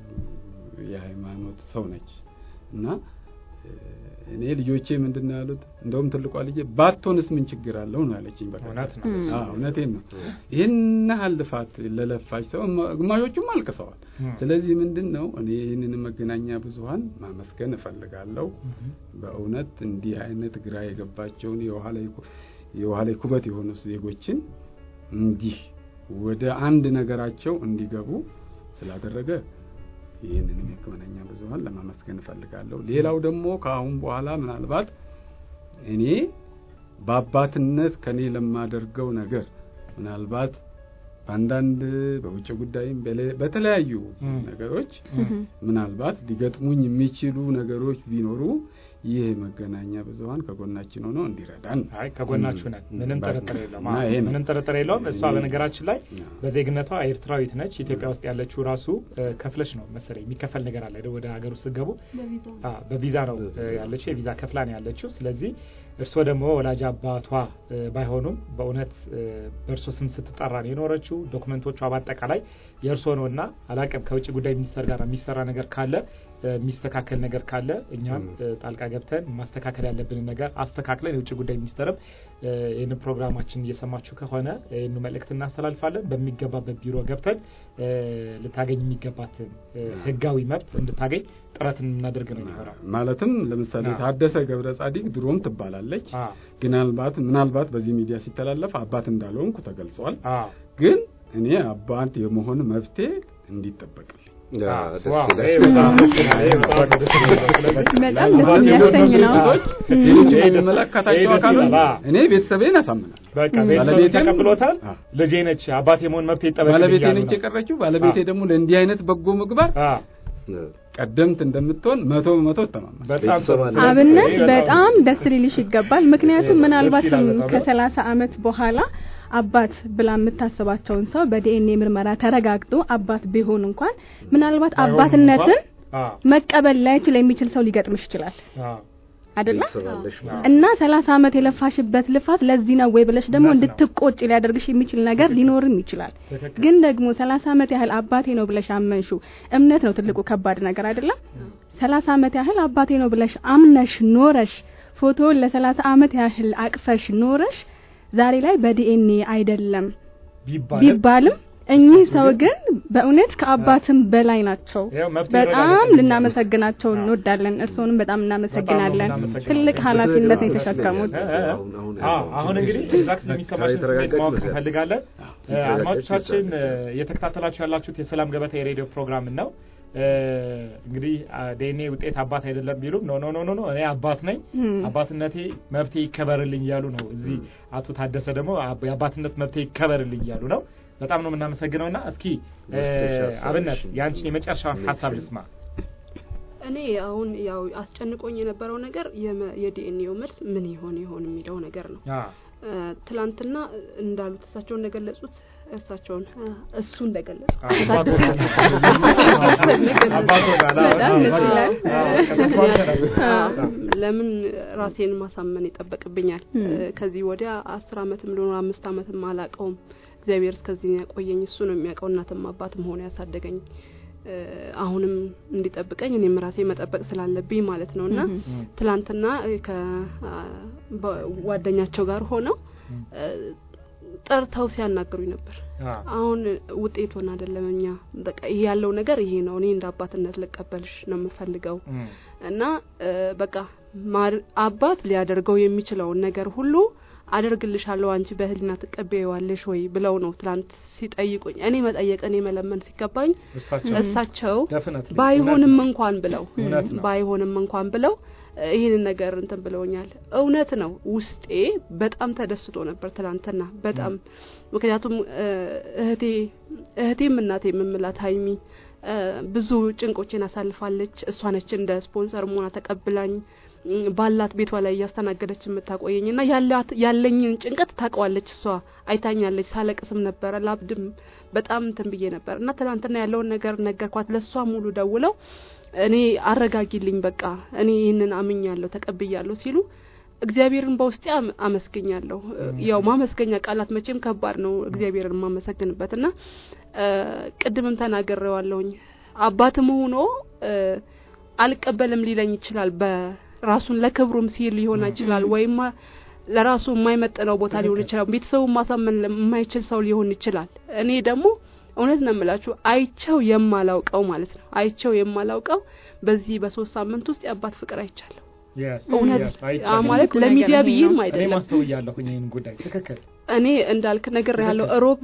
የሃይማኖት ሰው ነች እና እ፣ እኔ ልጆቼ ምንድን ነው ያሉት? እንደውም ትልቋ ልጄ ባትሆንስ ምን ችግር አለው ነው ያለችኝ። በቃ እውነት ነው እም። አዎ እውነቴን ነው። ይህን ያህል ልፋት ለለፋች ሰው እማ- ግማሾቹም አልቅሰዋል። እም፣ ስለዚህ ምንድን ነው እኔ ይህንን መገናኛ ብዙኃን ማመስገን እፈልጋለሁ። እህ፣ በእውነት እንዲህ አይነት ግራ የገባቸውን የውሃ ላይ ኩ- የውሃ ላይ ኩበት የሆኑ ዜጎችን እንዲህ ወደ አንድ ነገራቸው እንዲገቡ ስላደረገ ይህንንም የመገናኛ ብዙኃን ለማመስገን እፈልጋለሁ። ሌላው ደግሞ ከአሁን በኋላ ምናልባት እኔ በአባትነት ከኔ ለማደርገው ነገር ምናልባት በአንዳንድ በውጭ ጉዳይም በሌ- በተለያዩ እም። ነገሮች እም፣ ምናልባት ሊገጥሙኝ የሚችሉ ነገሮች ቢኖሩ ይህ መገናኛ ብዙኃን ከጎናችን ሆኖ እንዲረዳን ነው። አይ ከጎናችሁ ነን። እም፣ ምንም በቃ። ጥርጥር የለውም። እና አዎ፣ ይሄ ነው። ምንም ጥርጥር የለውም። እሷ እኔ- በነገራችን ላይ አዎ። በዜግነቷ ኤርትራዊት ነች። ኢትዮጵያ ውስጥ ያለችው ራሱ እ፣ ከፍለሽ ነው መሰለኝ የሚከፈል ነገር አለ አይደል? ወደ ሀገር ውስጥ ስትገቡ አ፣ በቪዛ ነው እ፣ ያለችው የቪዛ ከፍላ ነው ያለችው። ስለዚህ እርስዎ ደግሞ ወላጅ አባቷ እ፣ ባይሆኑም በእውነት እ፣ በእርሶ ስም ስትጠራ ነው የኖረችው። ዶክመንቶቿ በአጠቃላይ የእርሶ ነው እና አላቅም ከውጭ ጉዳይ ሚኒስቴር ጋር የሚሰራ ነገር ካለ እ፣ የሚስተካከል ነገር ካለ እኛም እ፣ ጣልቃ ገብተን ማስተካከል ያለብንን ነገር አስተካክለን የውጭ ጉዳይ ሚኒስቴርም እ፣ ይህንን ፕሮግራማችን እየሰማችሁ ከሆነ ይህን መልእክት እናስተላልፋለን። በሚገባበት ቢሮ ገብተን እ፣ ልታገኝ የሚገባትን እ፣ ሕጋዊ መብት እንድታገኝ ጥረት እናደርግ ነው የሚሆነው። ማለትም ለምሳሌ አዎ። ታደሰ ገብረ ጻዲቅ ድሮም ትባላለች። አ ምናልባት ምናልባት በዚህ ሚዲያ ሲተላለፍ አባት እንዳልሆንኩ ተገልጿል። አ ግን እኔ አባት የመሆን መብቴ እንዲጠበቅልኝ ያ፣ አ፣ ደስ ዋው፣ ይላል። ይሄ በጣም ይሄ በጣም ደስ ይላል። ስለዚህ በጣም ደስ አባት የሚያሰኝ የሆኑ ነው። ሰዎች እም። ሌሎች ይሄ ደስ- ይሄ የሚመለከታቸው ደስ አካሎች ይላል። አ። እኔ ቤተሰቤን አሳምናል። በቃ ም። ቤተሰብ ባለቤቴም- ተቀብሎታል። አ። ልጄ ነች አባት የመሆን መብት ይጠበቅ ባለቤቴ እያሉ ነች ነው። የቀረችው። ባለቤቴ አ። ደግሞ ለእንዲህ አይነት በጎ ምግባር አ፣ ቀደምት እንደምትሆን መቶ በመቶ እተማመን በጣም ቤተሰብ አለ። አብነት ይሄ በጣም ደስ ሊልሽ ይገባል። ምክንያቱም ደስ ምናልባት ይላል በጣም። ከሰላሳ አመት በኋላ አባት ብላ የምታስባቸውን ሰው በዲኤንኤ ምርመራ ተረጋግጦ አባት ቢሆን እንኳን ምናልባት ባይሆንም አባትነትን እንኳን፣ አ፣ መቀበል ላይችል የሚችል ሰው ሊገጥምሽ ይችላል አ፣ አይደለ? ቤተሰብ አለሽ አ። እና ሰላሳ አመት የለፋሽበት ልፋት ለዚህ ነው ወይ ብለሽ ደግሞ እውነት ነው። እንድትቆጭ ሊያደርግሽ የሚችል ነገር ሊኖርም ይችላል። ትክክል። ግን ደግሞ ሰላሳ አመት ያህል አባቴ ነው ብለሽ አመንሹ እምነት ነው ትልቁ ከባድ ነገር አይደለም። ሰላሳ አመት ያህል አባቴ ነው ብለሽ አምነሽ ኖረሽ ፎቶውን ለሰላሳ አመት ያህል አቅፈሽ ኖረሽ ዛሬ ላይ በዲኤንኤ አይደለም ቢባልም ቢባልም እኚህ ሰው ግን በእውነት ከአባትም በላይ ናቸው። ያው መብት በጣም ይረዳል። ልናመሰግናቸው እንወዳለን። እርስዎንም በጣም እናመሰግናለን። የምናመሰግነው። ትልቅ ኃላፊነት ነው የተሸከሙት። እ- እ- አሁን- አሁን አዎ፣ ያለው አሁን እንግዲህ ኤግዛክት የሚሰማሽን ስሜት የተረጋጋች ማወቅ ይመስላል። እንፈልጋለን። እ፣ የተረጋጋች አድማጮቻችን ይመስላል። እ፣ እየተከታተላችሁ ያላችሁት የሰላም ገበታ የሬዲዮ ፕሮግራም ነው። እ፣ እንግዲህ ዲኤንኤ ውጤት አባት አይደለም ቢሉም ኖ ኖ ኖ ኖ ኖ እኔ አባት ነኝ እም። አባትነቴ መብቴ ይከበርልኝ እያሉ ነው። እዚህ አቶ ታደሰ ደግሞ አብ- የአባትነት መብቴ ይከበርልኝ እያሉ ነው። በጣም ነው የምናመሰግነው። እና እስኪ እ፣ መጨረሻ ሀሳብ አብነት እሺ። የአንቺን የመጨረሻውን እሺ። ሀሳብ ልስማ። እኔ አሁን ያው አስጨንቆኝ የነበረው ነገር የመ- የዲኤንኤው መልስ ምን ይሆን ይሆን የሚለው ነገር ነው። አ፣ እ፣ ትላንትና እንዳሉት እሳቸው እንደገለጹት እሳቸውን እ፣ እሱ እንደገለጹ አባቶ በጣም ደስ ይላል። አዎ፣ ለምን ራሴን ማሳመን ይጠበቅብኛል? ም። እ፣ ከዚህ ወዲያ አስር አመትም ሊሆን አምስት አመትም አላቀውም። እግዚአብሔር እስከዚህ ነው ያቆየኝ። እሱ ነው የሚያውቀው። እናትም አባትም ሆነ ያሳደገኝ እ፣ አሁንም እንዲጠብቀኝ እኔም ራሴ መጠበቅ ስላለብኝ ማለት ነው እና እም። ትላንትና ከጓደኛቸው ጋር ሆነው እ፣ ጠርተው ሲያናግሩኝ ነበር። አ፣ አሁን ውጤቱን አይደለም እኛ በቃ ይሄ ያለው ነገር ይሄ ነው። እኔ እንደ አባትነት ልቀበልሽ ነው የምፈልገው እም፣ እና እ፣ በቃ ማር- አባት ሊያደርገው የሚችለውን ነገር ሁሉ አደርግልሻለሁ አንቺ በህሊና ትቀበይዋለሽ ወይ ብለው ነው ትላንት ሲጠይቁኝ እኔ መጠየቅ እኔ መለመን ሲገባኝ እሳቸው እሳቸው definitely ባይሆንም እንኳን ብለው እውነት ነው። ባይሆንም እንኳን ብለው እ፣ ይህንን ነገር እንትን ብለውኛል። እውነት ነው ውስጤ በጣም ተደስቶ ነበር ትላንትና በጣም ምክንያቱም እ፣ እህቴ እህቴም እናቴ የምምላት ሀይሚ እ፣ ብዙ ጭንቆችን አሳልፋለች። እሷ ነች እንደ ስፖንሰር መሆና ተቀብላኝ እም፣ ባላት ቤቷ ላይ እያስተናገደች የምታቆየኝ እና ያላት ያለኝን ጭንቀት ታውቀዋለች። እሷ አይታኛለች። ሳለቅስም ነበረ ላብድም በጣም እንትን ብዬ ነበር እና ትናንትና ያለውን ነገር ነገርኳት። ለእሷ ሙሉ ደውለው እኔ አረጋጊልኝ፣ በቃ እኔ ይህንን አምኛለሁ ተቀብያለሁ ሲሉ እግዚአብሔርን በውስጤ አም- አመስግኛለሁ። ያው ማመስገኛ ቃላት መቼም ከባድ ነው እግዚአብሔርን የማመሰግንበት እና እ፣ ቅድምም ተናግሬዋለሁኝ አባትም ሆኖ እ፣ አልቀበልም ሊለኝ ይችላል። በራሱን ለክብሩም ሲል ሊሆን ይችላል ወይም ለራሱ የማይመጥነው ቦታ ሊሆን ይችላል። ቤተሰቡን ማሳመን የማይችል ሰው ሊሆን ይችላል። እኔ ደግሞ እውነት ነው የምላችሁ አይቸው የማላውቀው ማለት ነው አይቸው የማላውቀው በዚህ በሶስት ሳምንት ውስጥ የአባት ፍቅር አይቻለሁ። Yes, እውነት yes, አ አይቻልም። ማለት ትልቁ ለሚዲያ ነገር ይሄ ብዬም ነው። እኔ አይደለም ማስተውያለሁኝ ይህን ጉዳይ ትክክል እኔ እንዳልክ ነገር ያለው እሮብ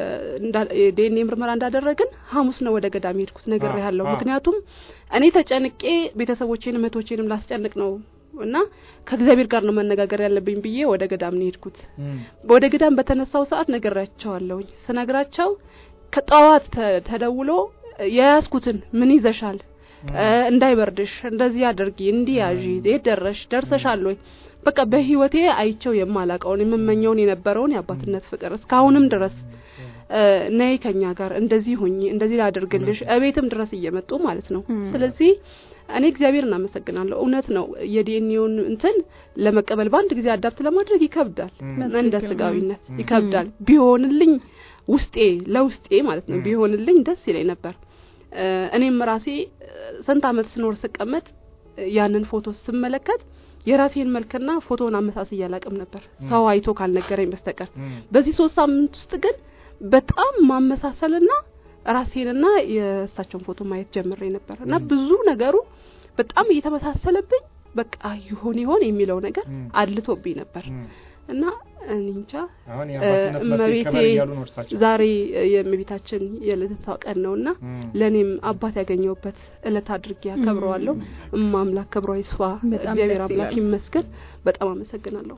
ዲኤንኤ ምርመራ እንዳደረግን ሐሙስ ነው ወደ ገዳም የሄድኩት ነገር አ- ያለው አ። ምክንያቱም እኔ ተጨንቄ ቤተሰቦቼንም እህቶቼንም ላስጨንቅ ነው እና ከእግዚአብሔር ጋር ነው መነጋገር ያለብኝ ብዬ ወደ ገዳም ነው የሄድኩት። እም፣ ወደ ገዳም በተነሳው ሰዓት ነግሬያቸዋለሁኝ። ስነግራቸው ከጠዋት ተ- ተደውሎ የያዝኩትን ምን ይዘሻል እ፣ እንዳይበርድሽ እንደዚህ አድርጊ እንዲህ ያዢ የት ደረሽ ደርሰሻል ወይ በቃ በህይወቴ አይቸው የማላቀውን የምመኘውን የነበረውን የአባትነት ፍቅር እስካሁንም ድረስ እ፣ ነይ ከኛ ጋር እንደዚህ ሁኚ እንደዚህ ላድርግልሽ እቤትም ድረስ እየመጡ ማለት ነው እም። ስለዚህ እኔ እግዚአብሔር እናመሰግናለሁ እውነት ነው የዲኤንኤውን እንትን ለመቀበል በአንድ ጊዜ አዳፕት ለማድረግ ይከብዳል እም፣ እንደ በትክክል። ስጋዊነት እም። ይከብዳል ቢሆንልኝ ውስጤ ለውስጤ ማለት ነው እም። ቢሆንልኝ ደስ ይለኝ ነበር እ፣ እኔም ራሴ እ፣ ስንት አመት ስኖር ስቀመጥ እ፣ ያንን ፎቶ ስመለከት የራሴን መልክና ፎቶውን አመሳስዬ አላቅም ነበር ሰው አይቶ ካልነገረኝ በስተቀር እም፣ በዚህ ሶስት ሳምንት ውስጥ ግን በጣም ማመሳሰልና ራሴንና የእሳቸውን ፎቶ ማየት ጀምሬ ነበር እና እም። ብዙ ነገሩ በጣም እየተመሳሰለብኝ በቃ ይሆን ይሆን የሚለው ነገር እም። አድልቶብኝ ነበር እም። እና እኔ እንጃ አሁን የአባትነት መብት እመቤቴ ይከበር እያሉ ነው እርሳቸው ዛሬ የእመቤታችን የልደቷ ቀን ነውና እም፣ ለእኔም አባት ያገኘሁበት እለት አድርጌ አከብረዋለሁ። እማ አምላክ ክብሯ ይስፋ፣ በጣም እግዚአብሔር ደስ አምላክ ይላል። ይመስገን። በጣም አመሰግናለሁ።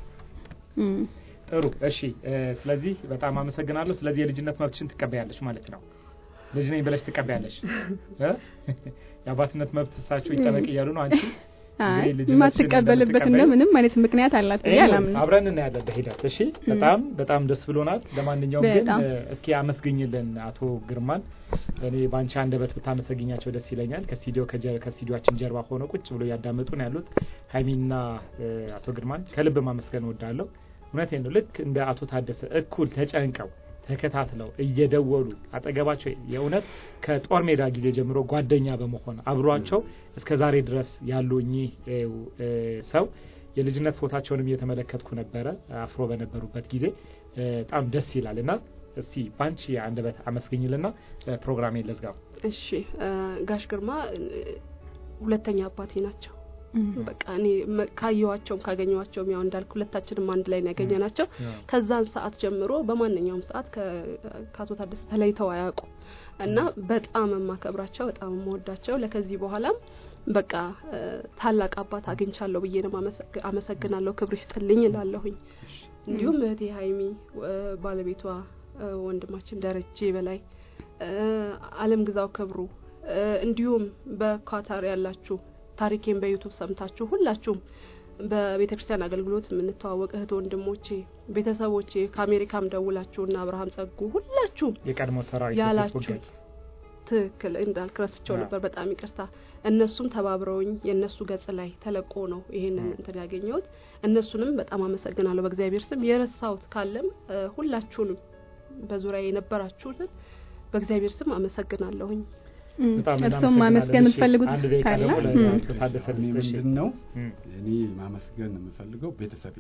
እም። ጥሩ እሺ እ፣ ስለዚህ በጣም አመሰግናለሁ ስለዚህ የልጅነት መብትሽን ትቀበያለሽ ማለት ነው ልጅ ነኝ ብለሽ ትቀበያለሽ እ? የአባትነት መብት እሳቸው ይጠበቅ እያሉ ነው አንቺ አይ እንግዲህ ልጅነትሽን የማትቀበልበት እንደ እንደምትቀበይ- ምንም አይነት ምክንያት አላት ብዬ ኤኒዌይስ አላምንም። አብረን እናያለን በሂደት እሺ በጣም በጣም ደስ ብሎናል ለማንኛውም ግን በጣም። እ፣ እስኪ አመስግኝልን አቶ ግርማን እኔ በአንቺ አንደበት ብታመሰግኛቸው ደስ ይለኛል ከስቱዲዮ ከጀ- ከስቱዲዮአችን ጀርባ ሆነው ቁጭ ብሎ እያዳመጡ ነው ያሉት ሀይሚና እ፣ አቶ ግርማን ከልብ ማመስገን እወዳለሁ እውነቴን ነው ልክ እንደ አቶ ታደሰ እኩል ተጨንቀው ተከታትለው እየደወሉ አጠገባቸው የእውነት ከጦር ሜዳ ጊዜ ጀምሮ ጓደኛ በመሆን አብሯቸው እስከ ዛሬ ድረስ ያሉ እኚህ እ፣ እ፣ ሰው የልጅነት ፎታቸውንም እየተመለከትኩ ነበረ አፍሮ በነበሩበት ጊዜ እ፣ በጣም ደስ ይላል እና እስቲ ባንቺ አንደበት አመስግኝልና ፕሮግራሜን ልዝጋው። እሺ ጋሽ ግርማ ሁለተኛ አባቴ ናቸው። በቃ እኔ ካየዋቸውም ካገኘዋቸውም ያው እንዳልክ ሁለታችንም አንድ ላይ ነው ያገኘ ናቸው። ከዛን ሰዓት ጀምሮ በማንኛውም ሰዓት ከአቶ ታደሰ ተለይተው አያውቁ እና በጣም የማከብራቸው በጣም የምወዳቸው ለከዚህ በኋላም በቃ ታላቅ አባት አግኝቻለሁ ብዬ ነው አመሰግናለሁ። ክብር ይስጥልኝ እላለሁኝ። እንዲሁም እህቴ ሀይሚ ባለቤቷ ወንድማችን ደረጀ በላይ አለም ግዛው ክብሩ እንዲሁም በኳታር ያላችሁ ታሪኬን በዩቱብ ሰምታችሁ ሁላችሁም በቤተ ክርስቲያን አገልግሎት የምንተዋወቅ እህት ወንድሞቼ፣ ቤተሰቦቼ ከአሜሪካም ደውላችሁ እና አብርሃም ጸጉ ሁላችሁም የቀድሞ ሰራዊት ያላችሁ ትክክል እንዳልክ ረስቸው ነበር፣ በጣም ይቅርታ። እነሱም ተባብረውኝ የእነሱ ገጽ ላይ ተለቆ ነው ይሄንን እንትን ያገኘሁት። እነሱንም በጣም አመሰግናለሁ በእግዚአብሔር ስም። የረሳሁት ካለም ሁላችሁንም በዙሪያ የነበራችሁትን በእግዚአብሔር ስም አመሰግናለሁኝ። እርሱም ማመስገን የምትፈልጉት ካለ ምንድን ነው? እኔ ማመስገን የምፈልገው ቤተሰቤ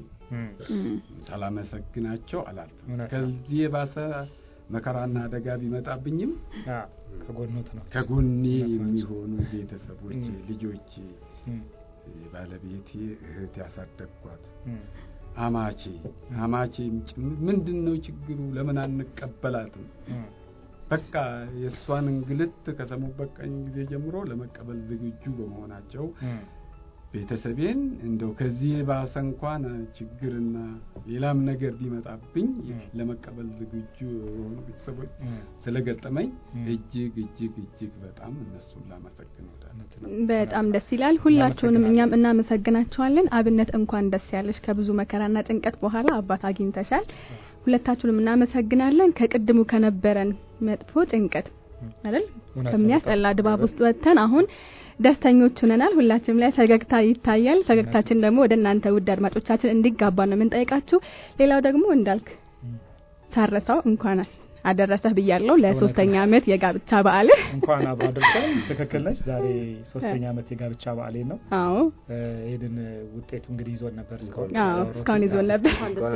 ሳላመሰግናቸው አላልፍም። ከዚህ የባሰ መከራና አደጋ ቢመጣብኝም ከጎኖት ነው ከጎኔ የሚሆኑ ቤተሰቦቼ፣ ልጆቼ፣ ባለቤቴ፣ እህት ያሳደግኳት አማቼ አማቼ ምንድን ነው ችግሩ? ለምን አንቀበላትም? በቃ የእሷን እንግልት ከሰሙበት ቀን ጊዜ ጀምሮ ለመቀበል ዝግጁ በመሆናቸው ቤተሰቤን እንደው ከዚህ የባሰ እንኳን ችግርና ሌላም ነገር ቢመጣብኝ ለመቀበል ዝግጁ የሆኑ ቤተሰቦች ስለገጠመኝ እጅግ እጅግ እጅግ በጣም እነሱን ላመሰግን እወዳለሁ። በጣም ደስ ይላል። ሁላችሁንም እኛም እናመሰግናችኋለን። አብነት እንኳን ደስ ያለሽ። ከብዙ መከራና ጭንቀት በኋላ አባት አግኝተሻል። ሁለታችሁንም እናመሰግናለን። ከቅድሙ ከነበረን መጥፎ ጭንቀት አይደል ከሚያስጠላ ድባብ ውስጥ ወጥተን አሁን ደስተኞች ሆነናል። ሁላችንም ላይ ፈገግታ ይታያል። ፈገግታችን ደግሞ ወደ እናንተ ውድ አድማጮቻችን እንዲጋባ ነው የምንጠይቃችሁ። ሌላው ደግሞ እንዳልክ ሳረሳው እንኳን አደረሰህ ብያለሁ ለሶስተኛ አመት የጋብቻ በዓል እንኳን አብሮ አደረሰን። ትክክል ነች። ዛሬ ሶስተኛ አመት የጋብቻ በዓሌ ነው። አዎ ይሄንን ውጤቱ እንግዲህ ይዞን ነበር እስካሁን አዎ እስካሁን ይዞን ነበር።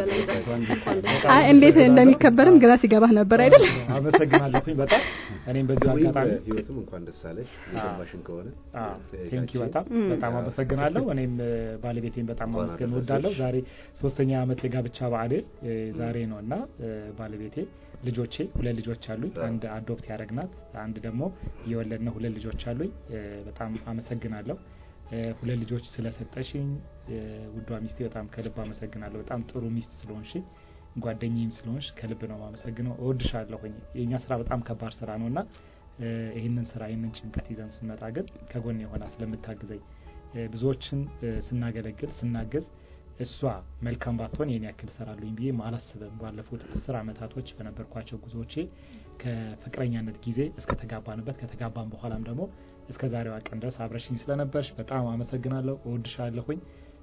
አይ እንዴት እንደሚከበርም ግራ ሲገባህ ነበር አይደል? አመሰግናለሁኝ በጣም እኔም በዚሁ አጋጣሚ ህይወትም እንኳን ደስ አለሽ የሰማሽን ከሆነ ቴንኪ በጣም በጣም አመሰግናለሁ። እኔም ባለቤቴን በጣም ማመስገን እወዳለሁ። ዛሬ ሶስተኛ አመት የጋብቻ በዓሌ ዛሬ ነው እና ባለቤቴ ልጆቼ ሁለት ልጆች አሉኝ። አንድ አዶፕት ያደረግናት፣ አንድ ደግሞ የወለድነው ሁለት ልጆች አሉኝ። በጣም አመሰግናለሁ ሁለት ልጆች ስለሰጠሽኝ ውዷ ሚስቴ በጣም ከልብ አመሰግናለሁ። በጣም ጥሩ ሚስት ስለሆንሽኝ ጓደኛዬም ስለሆንሽ ከልብ ነው ማመሰግነው። እወድሻለሁኝ። የእኛ ስራ በጣም ከባድ ስራ ነው እና ይህንን ስራ ይህንን ጭንቀት ይዘን ስንመጣ ግን ከጎን የሆና ስለምታግዘኝ ብዙዎችን ስናገለግል ስናገዝ እሷ መልካም ባትሆን የኔ ያክል ሰራሉኝ ብዬ አላስብም። ባለፉት አስር አመታቶች በነበርኳቸው ጉዞዎቼ ከፍቅረኛነት ጊዜ እስከ ተጋባንበት ከተጋባን በኋላም ደግሞ እስከ ዛሬዋ ቀን ድረስ አብረሽኝ ስለነበርሽ በጣም አመሰግናለሁ። እወድሻለሁኝ።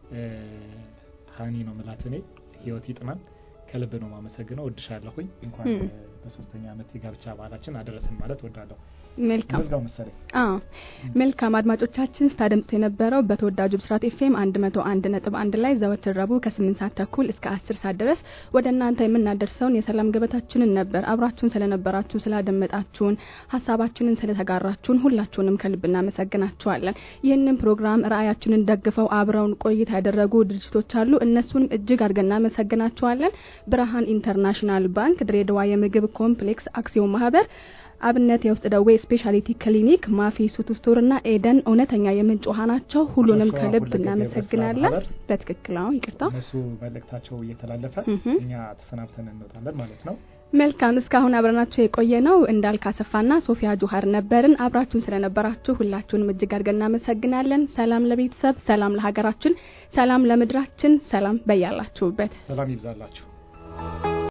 ሀኒ ነው ምላት እኔ ህይወት ይጥናል። ከልብ ነው ማመሰግነው። እወድሻለሁኝ። እንኳን በሶስተኛ አመት የጋብቻ በዓላችን አደረስን ማለት ወዳለሁ። መልካም መዝጋው መሰለኝ። አዎ መልካም አድማጮቻችን ስታደምጡ የነበረው በተወዳጁ ብስራት ኤፍኤም አንድ መቶ አንድ ነጥብ አንድ ላይ ዘወትር ረቡዕ ከስምንት ሰዓት ተኩል እስከ አስር ሰዓት ድረስ ወደ እናንተ የምናደርሰውን የሰላም ገበታችንን ነበር። አብራችሁን ስለነበራችሁ ስላደመጣችሁን፣ ሀሳባችንን ስለተጋራችሁን ሁላችሁንም ከልብ እናመሰግናችኋለን። ይህንን ፕሮግራም ራዕያችንን ደግፈው አብረውን ቆይታ ያደረጉ ድርጅቶች አሉ። እነሱንም እጅግ አድርገን እናመሰግናችኋለን። ብርሃን ኢንተርናሽናል ባንክ፣ ድሬዳዋ የምግብ ኮምፕሌክስ አክሲዮን ማህበር አብነት የውስጥ ደዌ ስፔሻሊቲ ክሊኒክ፣ ማፊ ሱቱ ስቶር እና ኤደን እውነተኛ የምንጭ ውሃ ናቸው። ሁሉንም ከልብ እናመሰግናለን። በትክክል አዎ፣ ይቅርታ እነሱ መልእክታቸው እየተላለፈ እኛ ተሰናብተን እንወጣለን ማለት ነው። መልካም እስካሁን አብረናችሁ የቆየ ነው እንዳልክ አሰፋና ሶፊያ ጆሀር ነበርን። አብራችሁን ስለነበራችሁ ሁላችሁንም እጅግ አድርገን እናመሰግናለን። ሰላም ለቤተሰብ፣ ሰላም ለሀገራችን፣ ሰላም ለምድራችን፣ ሰላም በያላችሁበት ሰላም ይብዛላችሁ።